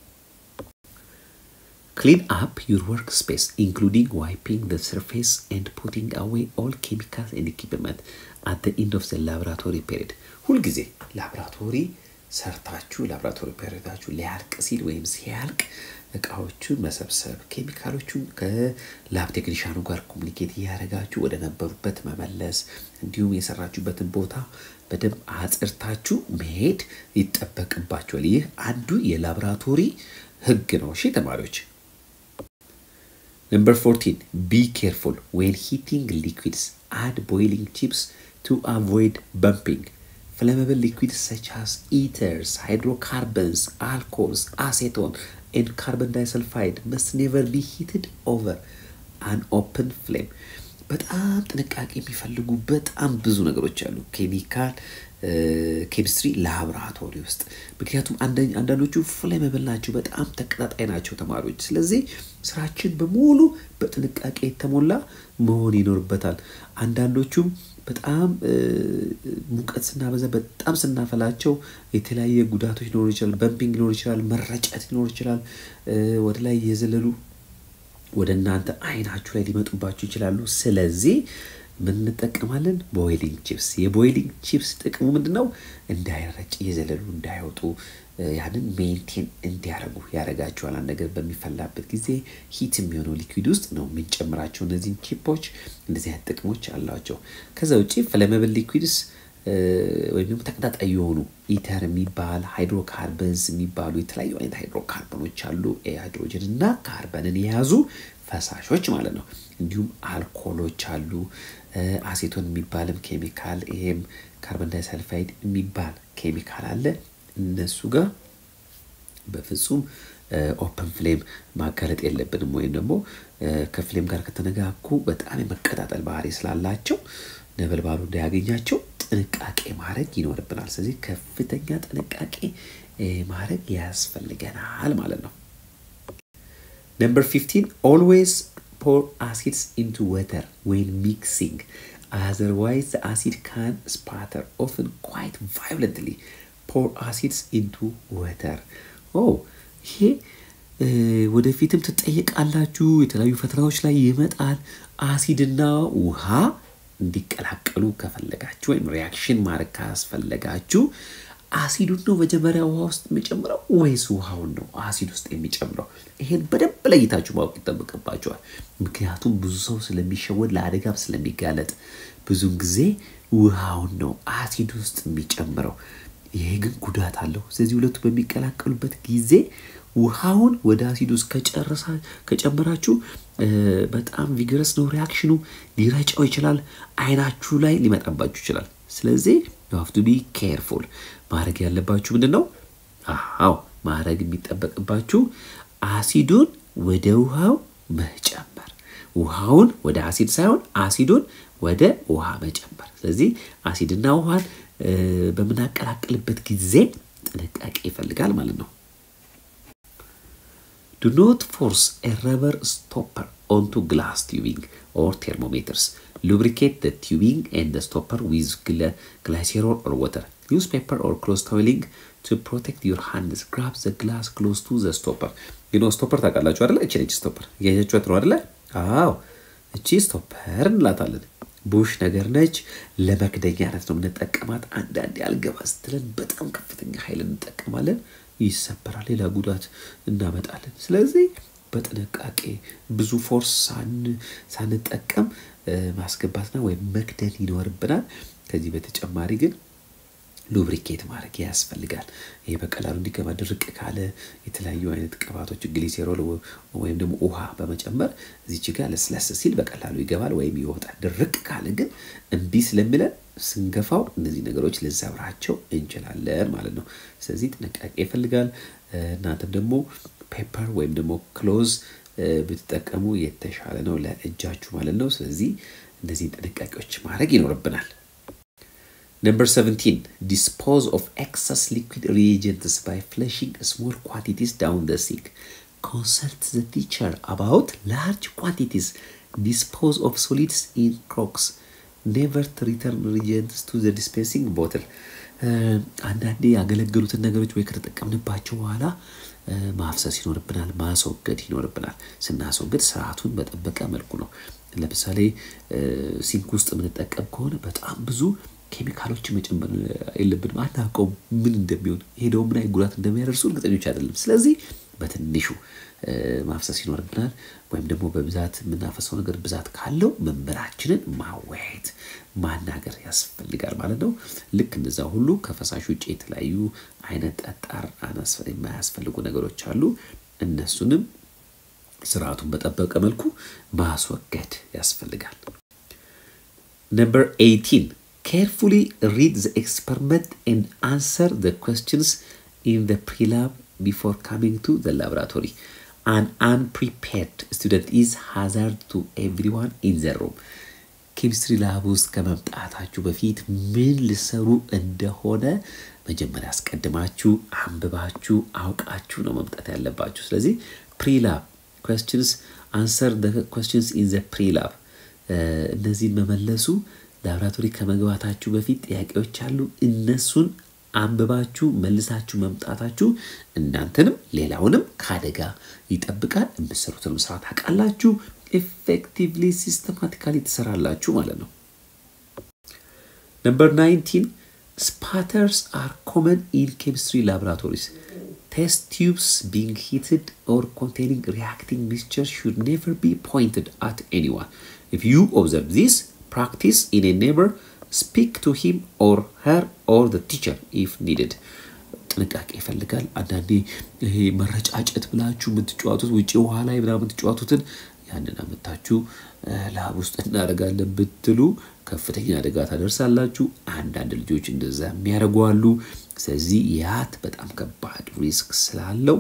ክሊን አፕ ዩር ወርክ ስፔስ ኢንክሉዲንግ ዋይፒንግ ዘ ሰርፌስ ኤንድ ፑቲንግ አዌይ ኦል ኬሚካልስ ኤንድ ኢኩፕመንት አት ዘ ኢንድ ኦፍ ዘ ላብራቶሪ ፔሪድ። ሁልጊዜ ላብራቶሪ ሰርታችሁ ላብራቶሪ ፔሪዳችሁ ሊያልቅ ሲል ወይም ሲያልቅ እቃዎቹን መሰብሰብ፣ ኬሚካሎቹን ከላብ ቴክኒሻኑ ጋር ኮሚኒኬት እያደረጋችሁ ወደ ነበሩበት መመለስ፣ እንዲሁም የሰራችሁበትን ቦታ በደንብ አጽርታችሁ መሄድ ይጠበቅባችኋል። ይህ አንዱ የላብራቶሪ ህግ ነው። እሺ ተማሪዎች። ነምበር 14 ቢ ኬርፉል ዌን ሂቲንግ ሊኩዊድስ አድ ቦይሊንግ ቺፕስ ቱ አቮይድ በምፒንግ ፍለመብል ሊኩዊድስ ሰች አስ ኢተርስ ሃይድሮካርበንስ አልኮልስ አሴቶን ኤንድ ካርበን ዳይሰልፋይድ መስት ኔቨር ቢ ሂትድ ኦቨር አን ኦፕን ፍሌም። በጣም ጥንቃቄ የሚፈልጉ በጣም ብዙ ነገሮች አሉ ኬሚካል ኬሚስትሪ ላብራቶሪ ውስጥ ምክንያቱም አንዳንዶቹ ፍሌመብል ናቸው፣ በጣም ተቀጣጣይ ናቸው ተማሪዎች። ስለዚህ ስራችን በሙሉ በጥንቃቄ የተሞላ መሆን ይኖርበታል። አንዳንዶቹም በጣም ሙቀት ስናበዛ በጣም ስናፈላቸው የተለያየ ጉዳቶች ሊኖሩ ይችላል። በምፒንግ ሊኖር ይችላል፣ መረጨት ሊኖር ይችላል። ወደ ላይ የዘለሉ ወደ እናንተ አይናችሁ ላይ ሊመጡባችሁ ይችላሉ። ስለዚህ ምን እንጠቀማለን? ቦይሊንግ ቺፕስ። የቦይሊንግ ቺፕስ ጥቅሙ ምንድን ነው? እንዳይረጭ እየዘለሉ እንዳይወጡ ያንን ሜንቴን እንዲያደርጉ ያደርጋቸዋል። አንድ ነገር በሚፈላበት ጊዜ ሂት የሚሆነው ሊኩዊድ ውስጥ ነው የምንጨምራቸው እነዚህን ቺፖች። እንደዚህ አይነት ጥቅሞች አላቸው። ከዛ ውጭ ፍለመብል ሊኩዊድስ ወይም ደግሞ ተቀጣጣይ የሆኑ ኢተር የሚባል ሃይድሮካርበንስ የሚባሉ የተለያዩ አይነት ሃይድሮካርበኖች አሉ። ሃይድሮጅን እና ካርበንን የያዙ ፈሳሾች ማለት ነው። እንዲሁም አልኮሎች አሉ። አሴቶን የሚባልም ኬሚካል ይሄም ካርበን ዳይሰልፋይድ የሚባል ኬሚካል አለ። እነሱ ጋር በፍጹም ኦፕን ፍሌም ማጋለጥ የለብንም። ወይም ደግሞ ከፍሌም ጋር ከተነጋኩ በጣም የመቀጣጠል ባህሪ ስላላቸው ነበልባሉ እንዳያገኛቸው ጥንቃቄ ማድረግ ይኖርብናል። ስለዚህ ከፍተኛ ጥንቃቄ ማድረግ ያስፈልገናል ማለት ነው። ነምበር ፊፍቲን ኦልዌይስ ፖር አሲድስ ኢንቱ ወተር ዌን ሚክሲንግ አዘርዋይዝ አሲድ ካን ስፓተር ኦፍን ኳይት ቫዮለንትሊ ፖር አሲድስ ኢንቱ ወተር ኦ ይሄ ወደፊትም ትጠየቃላችሁ። የተለያዩ ፈተናዎች ላይ ይመጣል። አሲድና ውሃ እንዲቀላቀሉ ከፈለጋችሁ ወይም ሪያክሽን ማድረግ ካስፈለጋችሁ አሲዱን ነው መጀመሪያ ውሃ ውስጥ የሚጨምረው ወይስ ውሃውን ነው አሲድ ውስጥ የሚጨምረው? ይሄን በደንብ ለይታችሁ ማወቅ ይጠበቅባቸዋል። ምክንያቱም ብዙ ሰው ስለሚሸወድ ለአደጋም ስለሚጋለጥ ብዙን ጊዜ ውሃውን ነው አሲድ ውስጥ የሚጨምረው። ይሄ ግን ጉዳት አለው። ስለዚህ ሁለቱ በሚቀላቀሉበት ጊዜ ውሃውን ወደ አሲድ ውስጥ ከጨመራችሁ በጣም ቪገረስ ነው ሪያክሽኑ፣ ሊረጫው ይችላል። አይናችሁ ላይ ሊመጣባችሁ ይችላል። ስለዚህ ዩ ሃቭ ቱ ቢ ኬርፉል። ማድረግ ያለባችሁ ምንድን ነው? አዎ ማድረግ የሚጠበቅባችሁ አሲዱን ወደ ውሃው መጨመር፣ ውሃውን ወደ አሲድ ሳይሆን አሲዱን ወደ ውሃ መጨመር። ስለዚህ አሲድና ውሃን በምናቀላቅልበት ጊዜ ጥንቃቄ ይፈልጋል ማለት ነው። ዱ ኖት ፎርስ ኤ ረበር ስቶፐር ኦንቱ ግላስ ቲዩቢንግ ኦር ቴርሞሜትርስ lubricate the tubing and the stopper with glycerol or water. Use paper or close toweling to protect your hands. Grab the glass close to the stopper. you know stopper ታውቃላችሁ አይደለ? እቺ ነች ስቶፐር። እያያችኋት ነው አይደለ? አዎ እቺ ስቶፐር እንላታለን። ቡሽ ነገር ነች። ለመክደኛነት ነው የምንጠቀማት። አንዳንዴ አልገባ ስትለን በጣም ከፍተኛ ኃይል እንጠቀማለን፣ ይሰበራል፣ ሌላ ጉዳት እናመጣለን። ስለዚህ በጥንቃቄ ብዙ ፎርስ ሳንጠቀም ማስገባትና ወይም መክደን ይኖርብናል። ከዚህ በተጨማሪ ግን ሉብሪኬት ማድረግ ያስፈልጋል። ይሄ በቀላሉ እንዲገባ ድርቅ ካለ የተለያዩ አይነት ቅባቶች ግሊሴሮል ወይም ደግሞ ውሃ በመጨመር እዚች ጋር ለስለስ ሲል በቀላሉ ይገባል ወይም ይወጣል። ድርቅ ካለ ግን እምቢ ስለሚለን ስንገፋው እነዚህ ነገሮች ልንሰብራቸው እንችላለን ማለት ነው። ስለዚህ ጥንቃቄ ይፈልጋል። እናንተም ደግሞ ፔፐር ወይም ደግሞ ክሎዝ ብትጠቀሙ የተሻለ ነው ለእጃችሁ ማለት ነው። ስለዚህ እነዚህን ጥንቃቄዎች ማድረግ ይኖርብናል። ነምበር 17 ዲስፖዝ ኦፍ ኤክሰስ ሊኩዊድ ሪኤጀንትስ ባይ ፍለሽንግ ስሞል ኳንቲቲስ ዳውን ደ ሲንክ ኮንሰልት ዘ ቲቸር አባውት ላርጅ ኳንቲቲስ ዲስፖዝ ኦፍ ሶሊድስ ኢን ክሮክስ ኔቨር ሪተርን ሪጀንትስ ቱ ዘ ዲስፔንሲንግ ቦትል። አንዳንዴ ያገለገሉትን ነገሮች ወይ ከተጠቀምንባቸው በኋላ ማፍሰስ ይኖርብናል፣ ማስወገድ ይኖርብናል። ስናስወገድ ስርዓቱን በጠበቀ መልኩ ነው። ለምሳሌ ሲንክ ውስጥ የምንጠቀም ከሆነ በጣም ብዙ ኬሚካሎች መጨመር የለብንም። አናውቀውም ምን እንደሚሆን ሄደው ምን አይነት ጉዳት እንደሚያደርሱ እርግጠኞች አይደለም። ስለዚህ በትንሹ ማፍሰስ ይኖርብናል። ወይም ደግሞ በብዛት የምናፈሰው ነገር ብዛት ካለው መምህራችንን ማወያየት ማናገር ያስፈልጋል ማለት ነው። ልክ እንደዛ ሁሉ ከፈሳሽ ውጭ የተለያዩ አይነት ጠጣር የማያስፈልጉ ነገሮች አሉ። እነሱንም ስርዓቱን በጠበቀ መልኩ ማስወገድ ያስፈልጋል። ነምበር 18 carefully read the experiment and answer the questions in the pre-lab before coming to the laboratory. An unprepared student is hazard to everyone in the room. ኬሚስትሪ ላብ ውስጥ ከመምጣታችሁ በፊት ምን ልሰሩ እንደሆነ መጀመሪያ አስቀድማችሁ አንብባችሁ አውቃችሁ ነው መምጣት ያለባችሁ። ስለዚህ ፕሪላብ questions answer the questions in the pre-lab እነዚህን መመለሱ ላብራቶሪ ከመግባታችሁ በፊት ጥያቄዎች አሉ። እነሱን አንብባችሁ መልሳችሁ መምጣታችሁ እናንተንም ሌላውንም ከአደጋ ይጠብቃል። የምትሰሩትንም ስራ ታውቃላችሁ። ኤፌክቲቭሊ ሲስተማቲካሊ ትሰራላችሁ ማለት ነው። ነምበር 19 ስፓተርስ አር ኮመን ኢን ኬሚስትሪ ላቦራቶሪስ ቴስት ቲዩብስ ቢንግ ሂትድ ኦር ኮንቴኒንግ ሪያክቲንግ ሚክስቸር ሹድ ኔቨር ቢ ፖይንትድ አት ኤኒዋን ኢፍ ዩ ኦብዘርቭ ዚስ practice in a neighbor speak to him or her or the teacher if needed ጥንቃቄ ይፈልጋል። አንዳንዴ ይሄ መረጫጨት ብላችሁ የምትጫወቱት ውጭ ውሃ ላይ ምናምን የምትጫወቱትን ያንን አመታችሁ ላብ ውስጥ እናደርጋለን ብትሉ ከፍተኛ አደጋ ታደርሳላችሁ። አንዳንድ ልጆች እንደዛ የሚያደርጉ አሉ። ስለዚህ ያት በጣም ከባድ ሪስክ ስላለው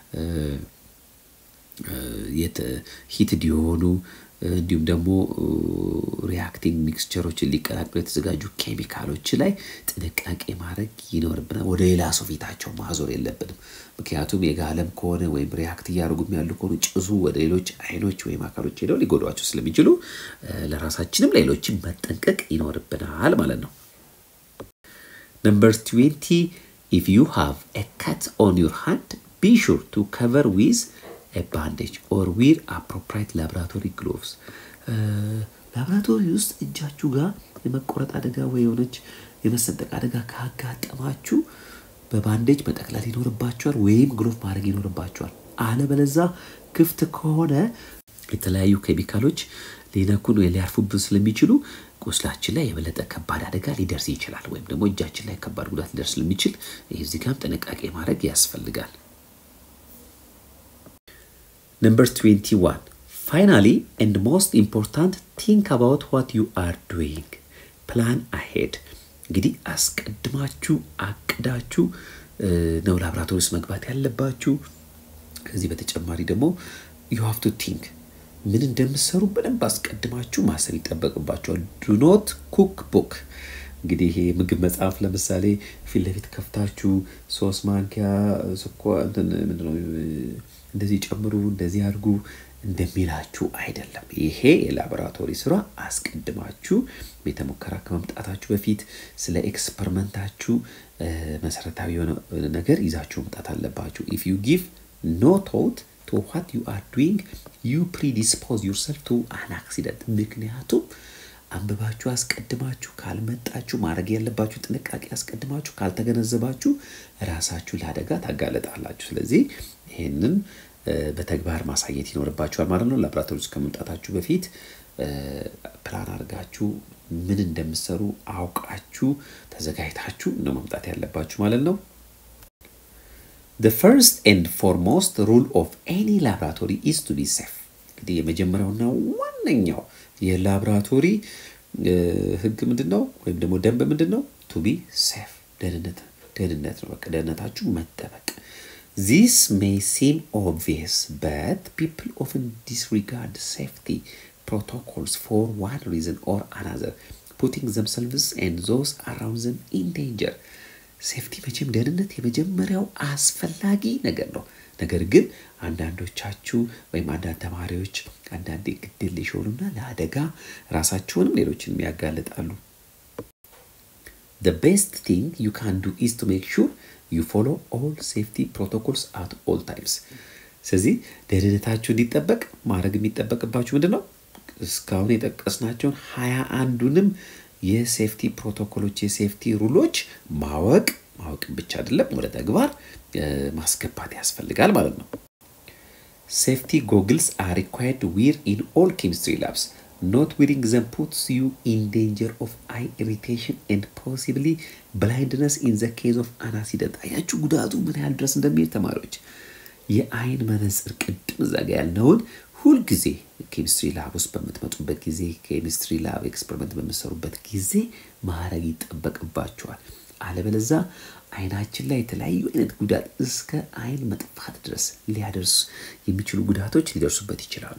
ሂትድ የሆኑ እንዲሁም ደግሞ ሪያክቲንግ ሚክስቸሮችን ሊቀላቅሉ የተዘጋጁ ኬሚካሎች ላይ ጥንቃቄ ማድረግ ይኖርብናል። ወደ ሌላ ሰው ፊታቸው ማዞር የለብንም። ምክንያቱም የጋለም ከሆነ ወይም ሪያክት እያደረጉም ያሉ ከሆኑ ጭሱ ወደ ሌሎች አይኖች ወይም አካሎች ሄደው ሊጎዷቸው ስለሚችሉ ለራሳችንም ሌሎችን መጠንቀቅ ይኖርብናል ማለት ነው። ነምበር ትዌንቲ ኢፍ ዩ ሃቭ ኤ ካት ኦን ዩር ሃንድ ቢ ሹር ቱ ከቨር ዊዝ ባንዴጅ ኦር ዊር አፕሮፕራይት ላቦራቶሪ ግሎቭስ። ላቦራቶሪ ውስጥ እጃችሁ ጋር የመቆረጥ አደጋ ወይ የሆነች የመሰንጠቅ አደጋ ካጋጠማችሁ በባንዴጅ መጠቅለል ይኖርባቸዋል፣ ወይም ግሎቭ ማድረግ ይኖርባቸዋል። አለበለዛ ክፍት ከሆነ የተለያዩ ኬሚካሎች ሊነኩን ወይ ሊያርፉብን ስለሚችሉ ቁስላችን ላይ የበለጠ ከባድ አደጋ ሊደርስ ይችላል፣ ወይም ደግሞ እጃችን ላይ ከባድ ጉዳት ሊደርስ ስለሚችል እዚህ ጋም ጥንቃቄ ማድረግ ያስፈልጋል። ነምበር 21 ፋይናሊ ኤንድ ሞስት ኢምፖርታንት ቲንክ አባውት ዋት ዩ አር ዱይንግ ፕላን አሄድ። እንግዲህ አስቀድማችሁ አቅዳችሁ ነው ላብራቶሪ ውስጥ መግባት ያለባችሁ። ከዚህ በተጨማሪ ደግሞ ዩ ሃቭ ቱ ቲንክ ምን እንደምሰሩ በደንብ አስቀድማችሁ ማሰብ ይጠበቅባቸዋል። ዱ ኖት ኩክ ቡክ እንግዲህ ይሄ ምግብ መጽሐፍ ለምሳሌ ፊት ለፊት ከፍታችሁ ሶስት ማንኪያ ስኳር እንትን ምንድን ነው እንደዚህ ጨምሩ፣ እንደዚህ አድርጉ እንደሚላችሁ አይደለም። ይሄ የላቦራቶሪ ስራ አስቀድማችሁ ቤተ ሙከራ ከመምጣታችሁ በፊት ስለ ኤክስፐሪመንታችሁ መሰረታዊ የሆነ ነገር ይዛችሁ መምጣት አለባችሁ። ኢፍ ዩ ጊቭ ኖ ቶት ቱ ዋት ዩ አር ዱይንግ ዩ ፕሪዲስፖዝ ዩርሰልፍ ቱ አን አክሲደንት። ምክንያቱም አንብባችሁ አስቀድማችሁ ካልመጣችሁ ማድረግ ያለባችሁ ጥንቃቄ አስቀድማችሁ ካልተገነዘባችሁ ራሳችሁ ለአደጋ ታጋለጣላችሁ። ስለዚህ ይህንን በተግባር ማሳየት ይኖርባችኋል ማለት ነው። ላቦራቶሪ ውስጥ ከመምጣታችሁ በፊት ፕላን አድርጋችሁ ምን እንደምሰሩ አውቃችሁ ተዘጋጅታችሁ ነው መምጣት ያለባችሁ ማለት ነው። the first and foremost rule of any laboratory is to be safe እንግዲህ የመጀመሪያውና ዋነኛው የላቦራቶሪ ህግ ምንድን ነው? ወይም ደግሞ ደንብ ምንድን ነው? ቱ ቢ ሴፍ ደህንነት ደህንነት ነው። በቃ ደህንነታችሁ መጠበቅ This may seem obvious, but people often disregard safety protocols for one reason or another, putting themselves and those around them in danger. ሴፍቲ መቼም ደህንነት የመጀመሪያው አስፈላጊ ነገር ነው። ነገር ግን አንዳንዶቻችሁ ወይም አንዳንድ ተማሪዎች አንዳንዴ ግድል የሆኑና ለአደጋ ራሳችሁንም ሌሎችንም ያጋልጣሉ። The best thing you can do is to make sure you follow all safety protocols at all times. ስለዚህ ደህንነታችሁ እንዲጠበቅ ማድረግ የሚጠበቅባችሁ ምንድን ነው? እስካሁን የጠቀስናቸውን ሀያ አንዱንም የሴፍቲ ፕሮቶኮሎች የሴፍቲ ሩሎች ማወቅ ማወቅ ብቻ አይደለም፣ ወደ ተግባር ማስገባት ያስፈልጋል ማለት ነው። ሴፍቲ ጎግልስ አር ሪኳየርድ ዊር ኢን ኦል ኬሚስትሪ ላብስ ኖት ዊሪንግ ዘም ፑትስ ዩ ኢን ዴንጀር ኦፍ አይ ኢሪቴሽን ኤንድ ፖሲብሊ ብላይንድነስ ኢን ዘ ኬዝ ኦፍ አን አክሲደንት። አያችሁ ጉዳቱ ምን ያህል ድረስ እንደሚሄድ ተማሪዎች። የአይን መነጽር ቅድም እዛ ጋ ያልነውን ሁልጊዜ ኬሚስትሪ ላብ ውስጥ በምትመጡበት ጊዜ ኬሚስትሪ ላብ ኤክስፐሪመንት በምትሰሩበት ጊዜ ማድረግ ይጠበቅባቸዋል። አለበለዛ አይናችን ላይ የተለያዩ አይነት ጉዳት እስከ አይን መጥፋት ድረስ ሊያደርሱ የሚችሉ ጉዳቶች ሊደርሱበት ይችላሉ።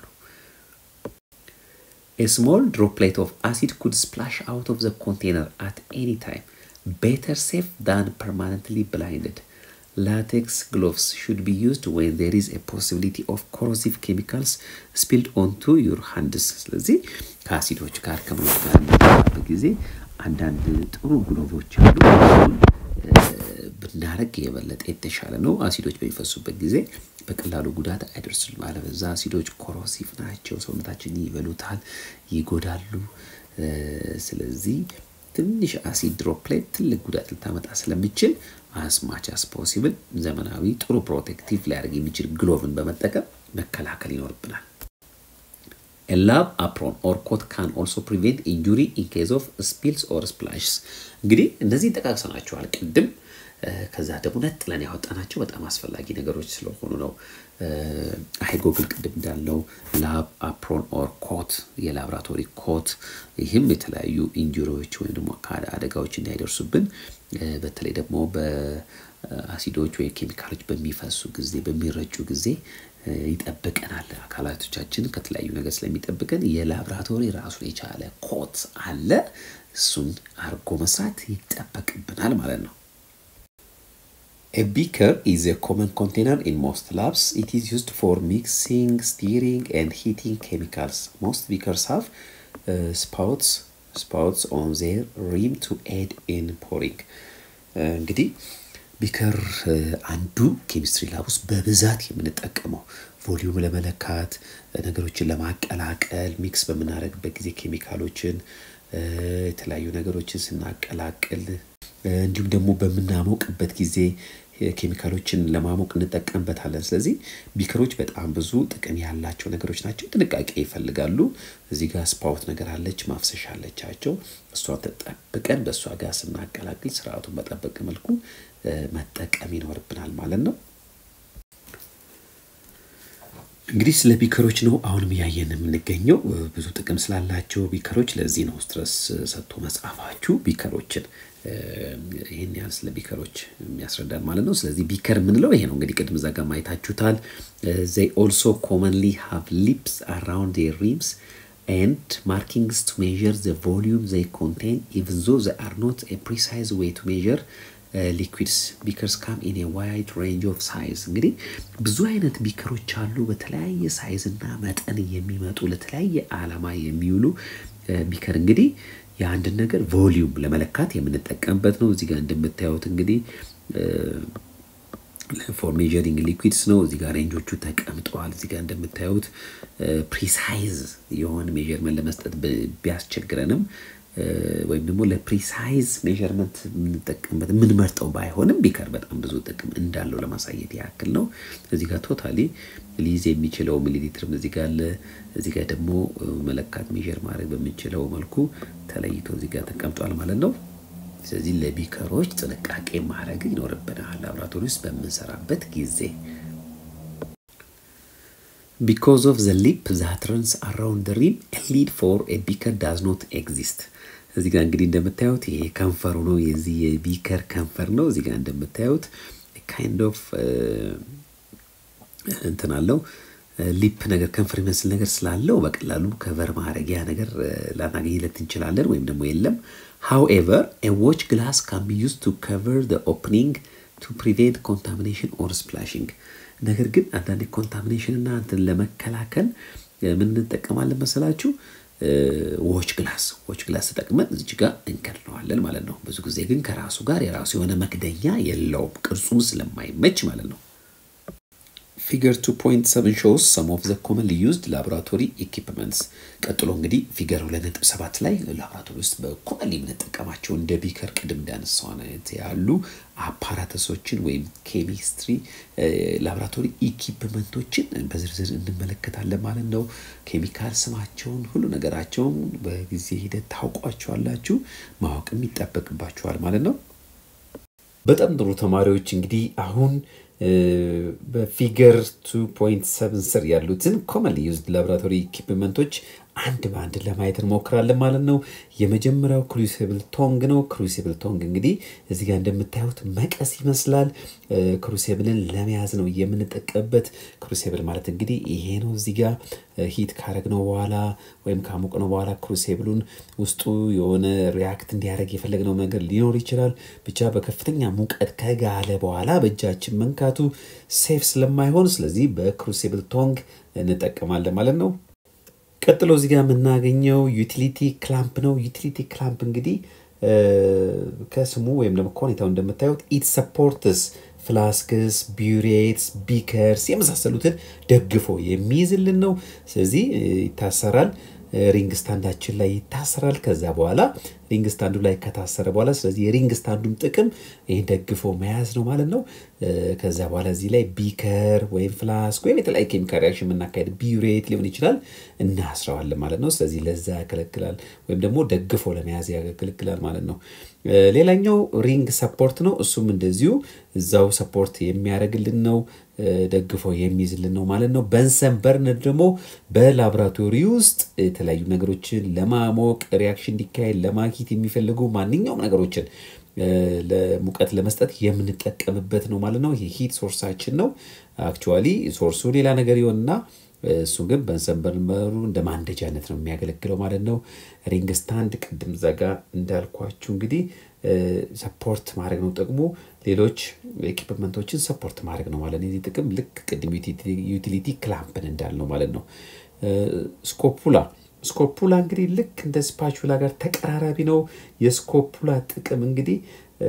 A small droplet of acid could splash out of the container at any time. Better safe than permanently blinded. Latex gloves should be used when there is a possibility of corrosive chemicals spilled onto your hands. ስለዚህ ከአሲዶች ጋር ከመኖች ጋር የሚገባበት ጊዜ አንዳንድ ጥሩ ግሎቮች አሉ። ብናረግ የበለጠ የተሻለ ነው። አሲዶች በሚፈሱበት ጊዜ በቀላሉ ጉዳት አይደርሱም። አለበዛ አሲዶች ኮሮሲቭ ናቸው፣ ሰውነታችን ይበሉታል፣ ይጎዳሉ። ስለዚህ ትንሽ አሲድ ድሮፕሌት ትልቅ ጉዳት ልታመጣ ስለሚችል አስማች አስ ፖሲብል ዘመናዊ ጥሩ ፕሮቴክቲቭ ሊያደርግ የሚችል ግሎቭን በመጠቀም መከላከል ይኖርብናል። ላብ አፕሮን ኦር ኮት ካን ኦልሶ ፕሪቬንት ኢንጁሪ ኢን ኬዝ ኦፍ ስፒልስ ኦር ስፕላሽስ። እንግዲህ እነዚህ ጠቃቅሰናቸዋል ቅድም። ከዛ ደግሞ ነጥለን ያወጣናቸው በጣም አስፈላጊ ነገሮች ስለሆኑ ነው። አይ ጎግል ቅድም እንዳለው ላብ አፕሮን ኦር ኮት የላብራቶሪ ኮት ይህም የተለያዩ ኢንጁሪዎች ወይም ደግሞ አደጋዎች እንዳይደርሱብን በተለይ ደግሞ በአሲዶች ወይም ኬሚካሎች በሚፈሱ ጊዜ በሚረጩ ጊዜ ይጠብቀናል። አካላቶቻችን ከተለያዩ ነገር ስለሚጠብቀን የላብራቶሪ ራሱን የቻለ ኮት አለ። እሱን አርጎ መስራት ይጠበቅብናል ማለት ነው። A beaker is a common container in most labs. It is used for mixing, stirring, and heating chemicals. Most beakers have uh, spouts spouts on their rim to aid in pouring. እንግዲህ ቢከር አንዱ ኬሚስትሪ ላብ ውስጥ በብዛት የምንጠቀመው ቮሊዩም ለመለካት ነገሮችን ለማቀላቀል ሚክስ በምናደርግበት ጊዜ ኬሚካሎችን የተለያዩ ነገሮችን ስናቀላቅል እንዲሁም ደግሞ በምናሞቅበት ጊዜ ኬሚካሎችን ለማሞቅ እንጠቀምበታለን። ስለዚህ ቢከሮች በጣም ብዙ ጥቅም ያላቸው ነገሮች ናቸው። ጥንቃቄ ይፈልጋሉ። እዚህ ጋር ስፓውት ነገር አለች፣ ማፍሰሻ አለቻቸው። እሷን ተጠብቀን በእሷ ጋር ስናቀላቅል ስርዓቱን በጠበቀ መልኩ መጠቀም ይኖርብናል ማለት ነው። እንግዲህ ስለ ቢከሮች ነው አሁንም እያየን የምንገኘው። ብዙ ጥቅም ስላላቸው ቢከሮች፣ ለዚህ ነው ስትረስ ሰጥቶ መጽሐፋችሁ ቢከሮችን ይህን ያህል ስለ ቢከሮች የሚያስረዳን ማለት ነው። ስለዚህ ቢከር የምንለው ይሄ ነው እንግዲህ ቅድም እዛ ጋር ማየታችሁታል። ዘይ ኦልሶ ኮመንሊ ሃቭ ሊፕስ አራውንድ ዴር ሪምስ ኤንድ ማርኪንግስ ቱ ሜዥር ዘ ቮሊዩም ዘይ ኮንቴን ኢቭን ዞ ዘ አር ኖት ኤ ፕሪሳይዝ ዌይ ቱ ሜዥር ሊኩዊድስ ቢከርስ ካም ኢን ዋይድ ሬንጅ ኦፍ ሳይዝ። እንግዲህ ብዙ አይነት ቢከሮች አሉ። በተለያየ ሳይዝ እና መጠን የሚመጡ ለተለያየ ዓላማ የሚውሉ ቢከር እንግዲህ የአንድን ነገር ቮሊዩም ለመለካት የምንጠቀምበት ነው። እዚህ ጋር እንደምታዩት እንግዲህ ፎር ሜዠሪንግ ሊኩዊድስ ነው። እዚህ ጋር ሬንጆቹ ተቀምጠዋል። እዚህ ጋር እንደምታዩት ፕሪሳይዝ የሆነ ሜዠርመንት ለመስጠት ቢያስቸግረንም ወይም ደግሞ ለፕሪሳይዝ ሜዠርመንት የምንጠቀምበት የምንመርጠው ባይሆንም ቢከር በጣም ብዙ ጥቅም እንዳለው ለማሳየት ያክል ነው። እዚህ ጋር ቶታሊ ሊይዝ የሚችለው ሚሊሊትርም እዚህ ጋር አለ። እዚህ ጋር ደግሞ መለካት ሜዠር ማድረግ በምንችለው መልኩ ተለይቶ እዚህ ጋር ተቀምጧል ማለት ነው። ስለዚህ ለቢከሮች ጥንቃቄ ማድረግ ይኖርብናል ላብራቶሪ ውስጥ በምንሰራበት ጊዜ። ቢኮዝ ኦፍ ዘ ሊፕ ዛት ረንስ አራውንድ ሪም ሊድ ፎር ኤ ቢከር ዳዝ ኖት ኤግዚስት። እዚህ ጋር እንግዲህ እንደምታዩት ይሄ ከንፈሩ ነው፣ የዚህ የቢከር ከንፈር ነው። እዚህ ጋር እንደምታዩት ካይንድ ኦፍ እንትን አለው ሊፕ ነገር ከንፈር ይመስል ነገር ስላለው በቀላሉ ከቨር ማድረጊያ ነገር ላናገኝለት እንችላለን፣ ወይም ደግሞ የለም። ሃውኤቨር ኤ ዎች ግላስ ካን ቢ ዩዝ ቱ ከቨር ዘ ኦፕኒንግ ቱ ፕሪቬንት ኮንታሚኔሽን ኦር ስፕላሽንግ። ነገር ግን አንዳንድ ኮንታሚኔሽን እና እንትን ለመከላከል ምን እንጠቀማለን መሰላችሁ? ዎች ግላስ ዎች ግላስ ተጠቅመን እዚች ጋር እንከድነዋለን ማለት ነው። ብዙ ጊዜ ግን ከራሱ ጋር የራሱ የሆነ መክደኛ የለውም፣ ቅርጹም ስለማይመች ማለት ነው። ፊገር 2.7 ሾውስ ሰም ኦፍ ዘ ኮመንሊ ዩዝድ ላቦራቶሪ ኢኪፕመንትስ። ቀጥሎ እንግዲህ ፊገር 2.7 ላይ ላቦራቶሪ ውስጥ በኮመንሊ የምንጠቀማቸው እንደ ቢከር ቅድም እንዳነሳው አይነት ያሉ አፓራተሶችን ወይም ኬሚስትሪ ላቦራቶሪ ኢኪፕመንቶችን በዝርዝር እንመለከታለን ማለት ነው። ኬሚካል ስማቸውን፣ ሁሉ ነገራቸውን በጊዜ ሂደት ታውቋቸዋላችሁ፣ ማወቅም ይጠበቅባቸዋል ማለት ነው። በጣም ጥሩ ተማሪዎች እንግዲህ አሁን በፊገር 2.7 ስር ያሉትን ኮመንሊ ዩዝድ ላቦራቶሪ ኢኪፕመንቶች አንድ በአንድ ለማየት እንሞክራለን ማለት ነው። የመጀመሪያው ክሩሲብል ቶንግ ነው። ክሩሲብል ቶንግ እንግዲህ እዚህ ጋር እንደምታዩት መቀስ ይመስላል። ክሩሲብልን ለመያዝ ነው የምንጠቀምበት። ክሩሲብል ማለት እንግዲህ ይሄ ነው። እዚህ ጋር ሂት ካረግነው በኋላ ወይም ካሞቅነው በኋላ ክሩሲብሉን ውስጡ የሆነ ሪያክት እንዲያደርግ የፈለግነው ነገር ሊኖር ይችላል። ብቻ በከፍተኛ ሙቀት ከጋለ በኋላ በእጃችን መንካቱ ሴፍ ስለማይሆን ስለዚህ በክሩሲብል ቶንግ እንጠቀማለን ማለት ነው። ቀጥሎ እዚህ ጋር የምናገኘው ዩቲሊቲ ክላምፕ ነው። ዩቲሊቲ ክላምፕ እንግዲህ ከስሙ ወይም ደግሞ ከሁኔታው እንደምታዩት ኢት ሰፖርትስ ፍላስክስ፣ ቢዩሬትስ፣ ቢከርስ የመሳሰሉትን ደግፎ የሚይዝልን ነው። ስለዚህ ይታሰራል ሪንግ ስታንዳችን ላይ ይታሰራል። ከዛ በኋላ ሪንግ ስታንዱ ላይ ከታሰረ በኋላ ስለዚህ የሪንግ ስታንዱም ጥቅም ይህ ደግፎ መያዝ ነው ማለት ነው። ከዛ በኋላ እዚህ ላይ ቢከር ወይም ፍላስክ ወይም የተለያዩ ኬሚካል ሪያክሽን የምናካሄድ ቢዩሬት ሊሆን ይችላል እናስረዋለን ማለት ነው። ስለዚህ ለዛ ያገለግላል ወይም ደግሞ ደግፎ ለመያዝ ያገለግላል ማለት ነው። ሌላኛው ሪንግ ሰፖርት ነው። እሱም እንደዚሁ እዛው ሰፖርት የሚያደርግልን ነው፣ ደግፎ የሚይዝልን ነው ማለት ነው። በንሰን በርነር ደግሞ በላቦራቶሪ ውስጥ የተለያዩ ነገሮችን ለማሞቅ ሪያክሽን እንዲካሄድ ለማኪት የሚፈልጉ ማንኛውም ነገሮችን ለሙቀት ለመስጠት የምንጠቀምበት ነው ማለት ነው። ይህ ሂት ሶርሳችን ነው። አክቹዋሊ ሶርሱ ሌላ ነገር ይሆንና እሱ ግን በንሰን በርነሩ እንደ ማንደጃነት ነው የሚያገለግለው ማለት ነው። ሪንግ ስታንድ ቅድም ዘጋ እንዳልኳችሁ እንግዲህ ሰፖርት ማድረግ ነው ጥቅሙ። ሌሎች ኤኪፕመንቶችን ሰፖርት ማድረግ ነው ማለት ነው። የዚህ ጥቅም ልክ ቅድም ዩቲሊቲ ክላምፕን እንዳልነው ማለት ነው። ስኮፑላ ስኮፑላ እንግዲህ ልክ እንደ ስፓቹላ ጋር ተቀራራቢ ነው። የስኮፑላ ጥቅም እንግዲህ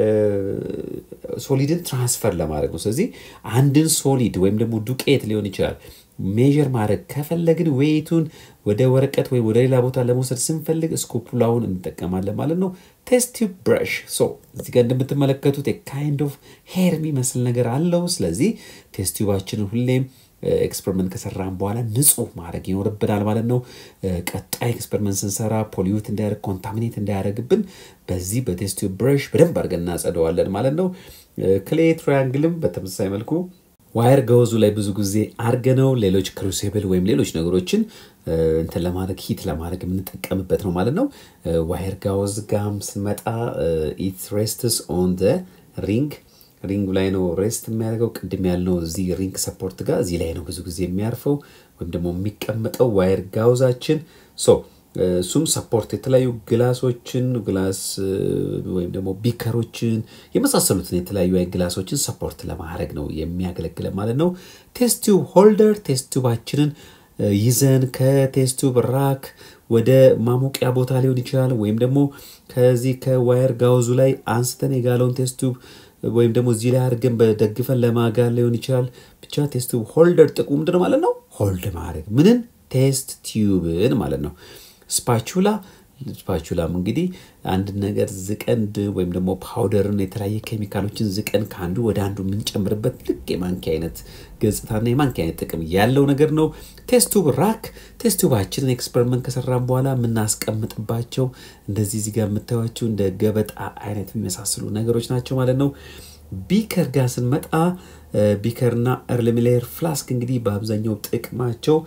ሶሊድን ትራንስፈር ለማድረግ ነው። ስለዚህ አንድን ሶሊድ ወይም ደግሞ ዱቄት ሊሆን ይችላል ሜዥር ማድረግ ከፈለግን ዌይቱን ወደ ወረቀት ወይም ወደ ሌላ ቦታ ለመውሰድ ስንፈልግ ስኮፑላውን እንጠቀማለን ማለት ነው። ቴስት ቲዩብ ብረሽ ሶ እዚህ ጋር እንደምትመለከቱት ካይንድ ኦፍ ሄር የሚመስል ነገር አለው። ስለዚህ ቴስት ቲዩባችንን ሁሌም ኤክስፐሪመንት ከሰራን በኋላ ንጹህ ማድረግ ይኖርብናል ማለት ነው። ቀጣይ ኤክስፐሪመንት ስንሰራ ፖሊዩት እንዳያደርግ ኮንታሚኔት እንዳያደርግብን በዚህ በቴስት ቲዩብ ብረሽ በደንብ አድርገን እናጸደዋለን ማለት ነው። ክሌ ትራያንግልም በተመሳሳይ መልኩ ዋየር ገወዙ ላይ ብዙ ጊዜ አርገነው ሌሎች ክሩሲብል ወይም ሌሎች ነገሮችን እንትን ለማድረግ ሂት ለማድረግ የምንጠቀምበት ነው ማለት ነው። ዋየር ጋውዝ ጋም ስንመጣ ኢት ሬስትስ ኦን ደ ሪንግ ሪንግ ላይ ነው ሬስት የሚያደርገው። ቅድም ያልነው እዚህ ሪንግ ሰፖርት ጋር እዚህ ላይ ነው ብዙ ጊዜ የሚያርፈው ወይም ደግሞ የሚቀመጠው ዋየር ጋውዛችን ሶ እሱም ሰፖርት የተለያዩ ግላሶችን ግላስ ወይም ደግሞ ቢከሮችን የመሳሰሉትን የተለያዩ አይ ግላሶችን ሰፖርት ለማድረግ ነው የሚያገለግለ ማለት ነው። ቴስቲዩብ ሆልደር ቴስቲዩባችንን ይዘን ከቴስቲዩብ ራክ ወደ ማሞቂያ ቦታ ሊሆን ይችላል ወይም ደግሞ ከዚህ ከዋየር ጋውዙ ላይ አንስተን የጋለውን ቴስቲዩብ ወይም ደግሞ እዚህ ላይ አድርገን በደግፈን ለማጋል ሊሆን ይችላል። ብቻ ቴስቲዩብ ሆልደር ጥቅሙ ምንድን ማለት ነው? ሆልድ ማድረግ ምንን ቴስት ቲዩብን ማለት ነው። ስፓቹላ ስፓቹላም እንግዲህ አንድ ነገር ዝቀን ወይም ደግሞ ፓውደርን የተለያየ ኬሚካሎችን ዝቀን ከአንዱ ወደ አንዱ የምንጨምርበት ልክ የማንኪያ አይነት ገጽታና የማንኪያ አይነት ጥቅም ያለው ነገር ነው። ቴስቱብ ራክ ቴስቱባችንን ኤክስፐሪመንት ከሰራን በኋላ የምናስቀምጥባቸው እንደዚህ እዚህ ጋር የምታዩቸው እንደ ገበጣ አይነት የሚመሳስሉ ነገሮች ናቸው ማለት ነው። ቢከር ጋር ስንመጣ ቢከርና እርልሚሌር ፍላስክ እንግዲህ በአብዛኛው ጥቅማቸው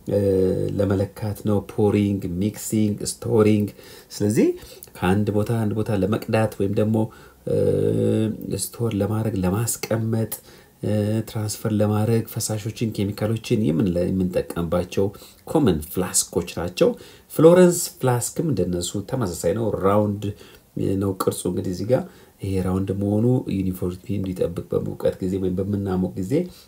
ለመለካት ነው። ፖሪንግ፣ ሚክሲንግ፣ ስቶሪንግ። ስለዚህ ከአንድ ቦታ አንድ ቦታ ለመቅዳት ወይም ደግሞ ስቶር ለማድረግ ለማስቀመጥ፣ ትራንስፈር ለማድረግ ፈሳሾችን፣ ኬሚካሎችን የምንጠቀምባቸው ኮመን ፍላስኮች ናቸው። ፍሎረንስ ፍላስክም እንደነሱ ተመሳሳይ ነው። ራውንድ ነው ቅርጹ እንግዲህ እዚህ ጋር ይሄ ራውንድ መሆኑ ዩኒፎርሚቲ እንዲጠብቅ በሙቀት ጊዜ ወይም በምናሞቅ ጊዜ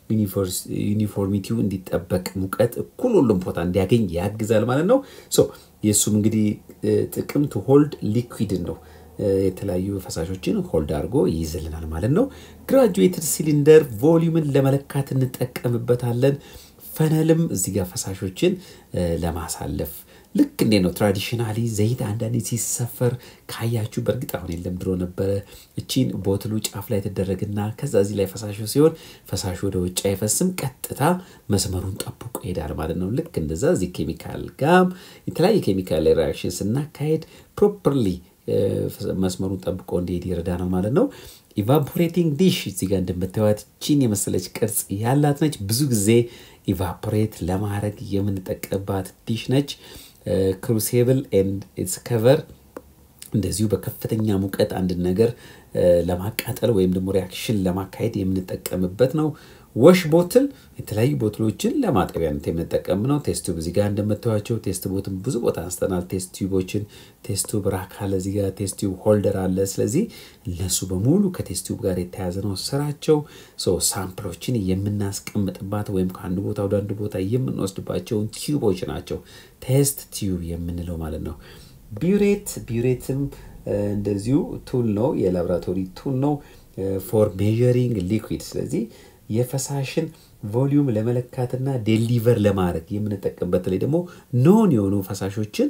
ዩኒፎርሚቲው እንዲጠበቅ ሙቀት እኩል ሁሉም ቦታ እንዲያገኝ ያግዛል ማለት ነው። የእሱም እንግዲህ ጥቅም ቱ ሆልድ ሊኩዊድን ነው የተለያዩ ፈሳሾችን ሆልድ አድርጎ ይይዝልናል ማለት ነው። ግራጁዌትድ ሲሊንደር ቮሊዩምን ለመለካት እንጠቀምበታለን። ፈነልም እዚህ ጋር ፈሳሾችን ለማሳለፍ ልክ እንዴ ነው ትራዲሽናሊ ዘይት አንዳንዴ ሲሰፈር ካያችሁ፣ በእርግጥ አሁን የለም ድሮ ነበረ። እቺን ቦትሉ ጫፍ ላይ ትደረግና ከዛ እዚህ ላይ ፈሳሹ ሲሆን ፈሳሹ ወደ ውጭ አይፈስም፣ ቀጥታ መስመሩን ጠብቆ ይሄዳል ማለት ነው። ልክ እንደዛ እዚህ ኬሚካል ጋም የተለያየ ኬሚካል ሪያክሽን ስናካሄድ ፕሮፐርሊ መስመሩን ጠብቆ እንዲሄድ ይረዳናል ማለት ነው። ኢቫፖሬቲንግ ዲሽ እዚህ ጋር እንደምታዩት ቺን የመሰለች ቅርጽ ያላት ነች። ብዙ ጊዜ ኢቫፖሬት ለማድረግ የምንጠቀምባት ዲሽ ነች። ክሩሴብል ኤንድ ኢትስ ከቨር እንደዚሁ በከፍተኛ ሙቀት አንድን ነገር ለማቃጠል ወይም ደግሞ ሪያክሽን ለማካሄድ የምንጠቀምበት ነው። ወሽ ቦትል የተለያዩ ቦትሎችን ለማጠቢያነት የምንጠቀም ነው። ቴስት ቱብ እዚህ ጋር እንደምታዩቸው ቴስት ቦትን ብዙ ቦታ አንስተናል። ቴስት ቱቦችን ቴስት ቱብ ራክ አለ፣ እዚህ ጋር ቴስት ቱብ ሆልደር አለ። ስለዚህ እነሱ በሙሉ ከቴስት ቱብ ጋር የተያዘ ነው ስራቸው። ሳምፕሎችን የምናስቀምጥባት ወይም ከአንዱ ቦታ ወደ አንዱ ቦታ የምንወስድባቸውን ቲዩቦች ናቸው ቴስት ቲዩብ የምንለው ማለት ነው። ቢዩሬት ቢዩሬትም እንደዚሁ ቱል ነው፣ የላቦራቶሪ ቱል ነው ፎር ሜዠሪንግ ሊኩዊድ ስለዚህ የፈሳሽን ቮሊዩም ለመለካትና ዴሊቨር ለማድረግ የምንጠቀምበት በተለይ ደግሞ ኖን የሆኑ ፈሳሾችን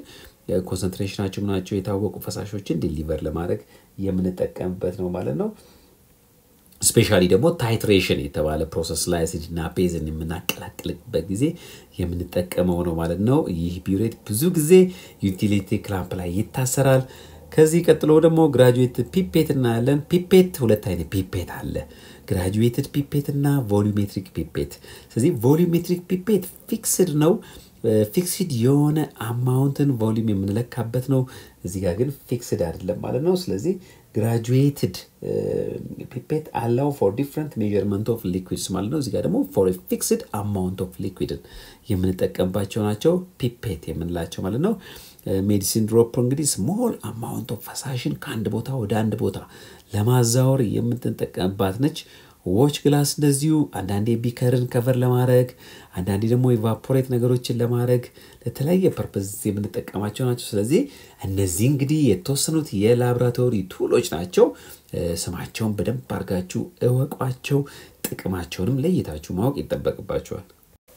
ኮንሰንትሬሽናቸው ምናቸው የታወቁ ፈሳሾችን ዲሊቨር ለማድረግ የምንጠቀምበት ነው ማለት ነው። ስፔሻሊ ደግሞ ታይትሬሽን የተባለ ፕሮሰስ ላይ አሲድና ቤዝን የምናቀላቅልበት ጊዜ የምንጠቀመው ነው ማለት ነው። ይህ ቢውሬት ብዙ ጊዜ ዩቲሊቲ ክላምፕ ላይ ይታሰራል። ከዚህ ቀጥሎ ደግሞ ግራጁዌትድ ፒፔት እናያለን። ፒፔት ሁለት አይነት ፒፔት አለ፣ ግራጁዌትድ ፒፔት እና ቮሉሜትሪክ ፒፔት። ስለዚህ ቮሉሜትሪክ ፒፔት ፊክስድ ነው ፊክስድ የሆነ አማውንትን ቮሊዩም የምንለካበት ነው። እዚህ ጋር ግን ፊክስድ አይደለም ማለት ነው። ስለዚህ ግራጁዌትድ ፒፔት አላው ፎር ዲፍረንት ሜዥርመንት ኦፍ ሊኩዊድስ ማለት ነው። እዚህ ጋር ደግሞ ፎር ፊክስድ አማውንት ኦፍ ሊኩዊድን የምንጠቀምባቸው ናቸው ፒፔት የምንላቸው ማለት ነው። ሜዲሲን ድሮፕ እንግዲህ ስሞል አማውንት ኦፍ ፈሳሽን ከአንድ ቦታ ወደ አንድ ቦታ ለማዛወር የምንጠቀምባት ነች። ዎች ግላስ እንደዚሁ አንዳንዴ ቢከርን ከቨር ለማድረግ አንዳንዴ ደግሞ ኢቫፖሬት ነገሮችን ለማድረግ ለተለያየ ፐርፐዝ የምንጠቀማቸው ናቸው። ስለዚህ እነዚህ እንግዲህ የተወሰኑት የላቦራቶሪ ቱሎች ናቸው። ስማቸውን በደንብ አድርጋችሁ እወቋቸው። ጥቅማቸውንም ለይታችሁ ማወቅ ይጠበቅባቸዋል።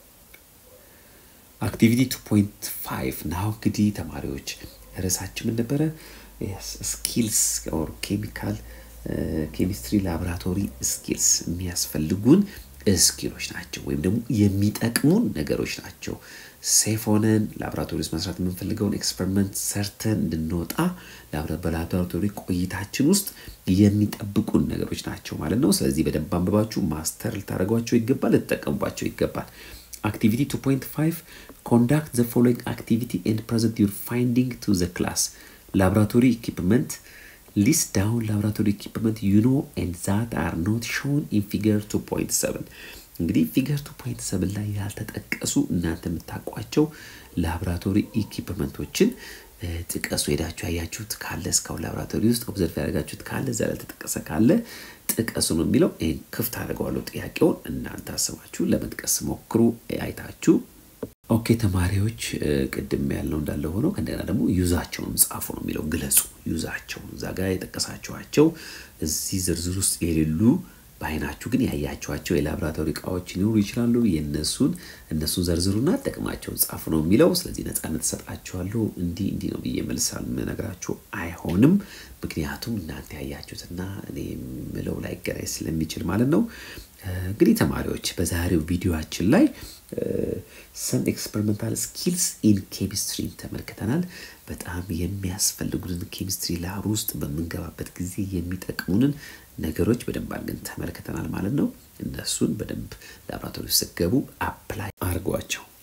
አክቲቪቲ 2.5 ናው እንግዲህ ተማሪዎች ርዕሳችን ምን ነበረ? ስኪልስ ኦር ኬሚካል ኬሚስትሪ ላቦራቶሪ ስኪልስ የሚያስፈልጉን ስኪሎች ናቸው፣ ወይም ደግሞ የሚጠቅሙን ነገሮች ናቸው። ሴፍ ሆነን ላቦራቶሪ ውስጥ መስራት የምንፈልገውን ኤክስፐሪመንት ሰርተን እንድንወጣ በላቦራቶሪ ቆይታችን ውስጥ የሚጠብቁን ነገሮች ናቸው ማለት ነው። ስለዚህ በደንብ አንብባችሁ ማስተር ልታደርጓቸው ይገባል፣ ልትጠቀሙባቸው ይገባል። አክቲቪቲ 2.5 ኮንዳክት ዘ ፎሎዊንግ አክቲቪቲ ኤንድ ፕሬዘንት ዩር ፋይንዲንግ ቱ ዘ ክላስ ላቦራቶሪ ኢኩፕመንት ሊስት ዳውን ላቦራቶሪ ኢኩፕመንት ዩ ኖ ኤንድ ዛት አር ኖት ሾን ኢን ፊገር 2.7 እንግዲህ ፊገር 2.7 ላይ ያልተጠቀሱ እናንተ የምታውቋቸው ላቦራቶሪ ኢኩፕመንቶችን ጥቀሱ። ሄዳችሁ ያያችሁት ካለ እስካሁን ላቦራቶሪ ውስጥ ኦብዘርቭ ያደረጋችሁት ካለ እዛ ላይ ያልተጠቀሰ ካለ ጥቀሱ ነው የሚለው። ይህን ክፍት አድርገዋለሁ ጥያቄውን እናንተ አስባችሁ ለመጥቀስ ሞክሩ አይታችሁ። ኦኬ ተማሪዎች ቅድም ያልነው እንዳለ ሆነው ከእንደገና ደግሞ ዩዛቸውን ጻፉ ነው የሚለው ግለጹ። ዩዛቸውን እዛ ጋር የጠቀሳችኋቸው እዚህ ዝርዝር ውስጥ የሌሉ በአይናችሁ ግን ያያችኋቸው የላቦራቶሪ እቃዎች ሊኖሩ ይችላሉ። የእነሱን እነሱን ዘርዝሩና ጥቅማቸውን ጻፉ ነው የሚለው። ስለዚህ ነፃነት እሰጣችኋለሁ። እንዲህ እንዲህ ነው ብዬ መልሳል የምነግራችሁ አይሆንም። ምክንያቱም እናንተ ያያችሁትና እኔ የምለው ላይገናኝ ስለሚችል ማለት ነው። እንግዲህ ተማሪዎች በዛሬው ቪዲዮችን ላይ ሰም ኤክስፐሪመንታል ስኪልስ ኢን ኬሚስትሪ ተመልክተናል። በጣም የሚያስፈልጉንን ኬሚስትሪ ላብ ውስጥ በምንገባበት ጊዜ የሚጠቅሙንን ነገሮች በደንብ አድርገን ተመልክተናል ማለት ነው። እነሱን በደንብ ላብራቶሪ ስትገቡ አፕላይ አድርጓቸው።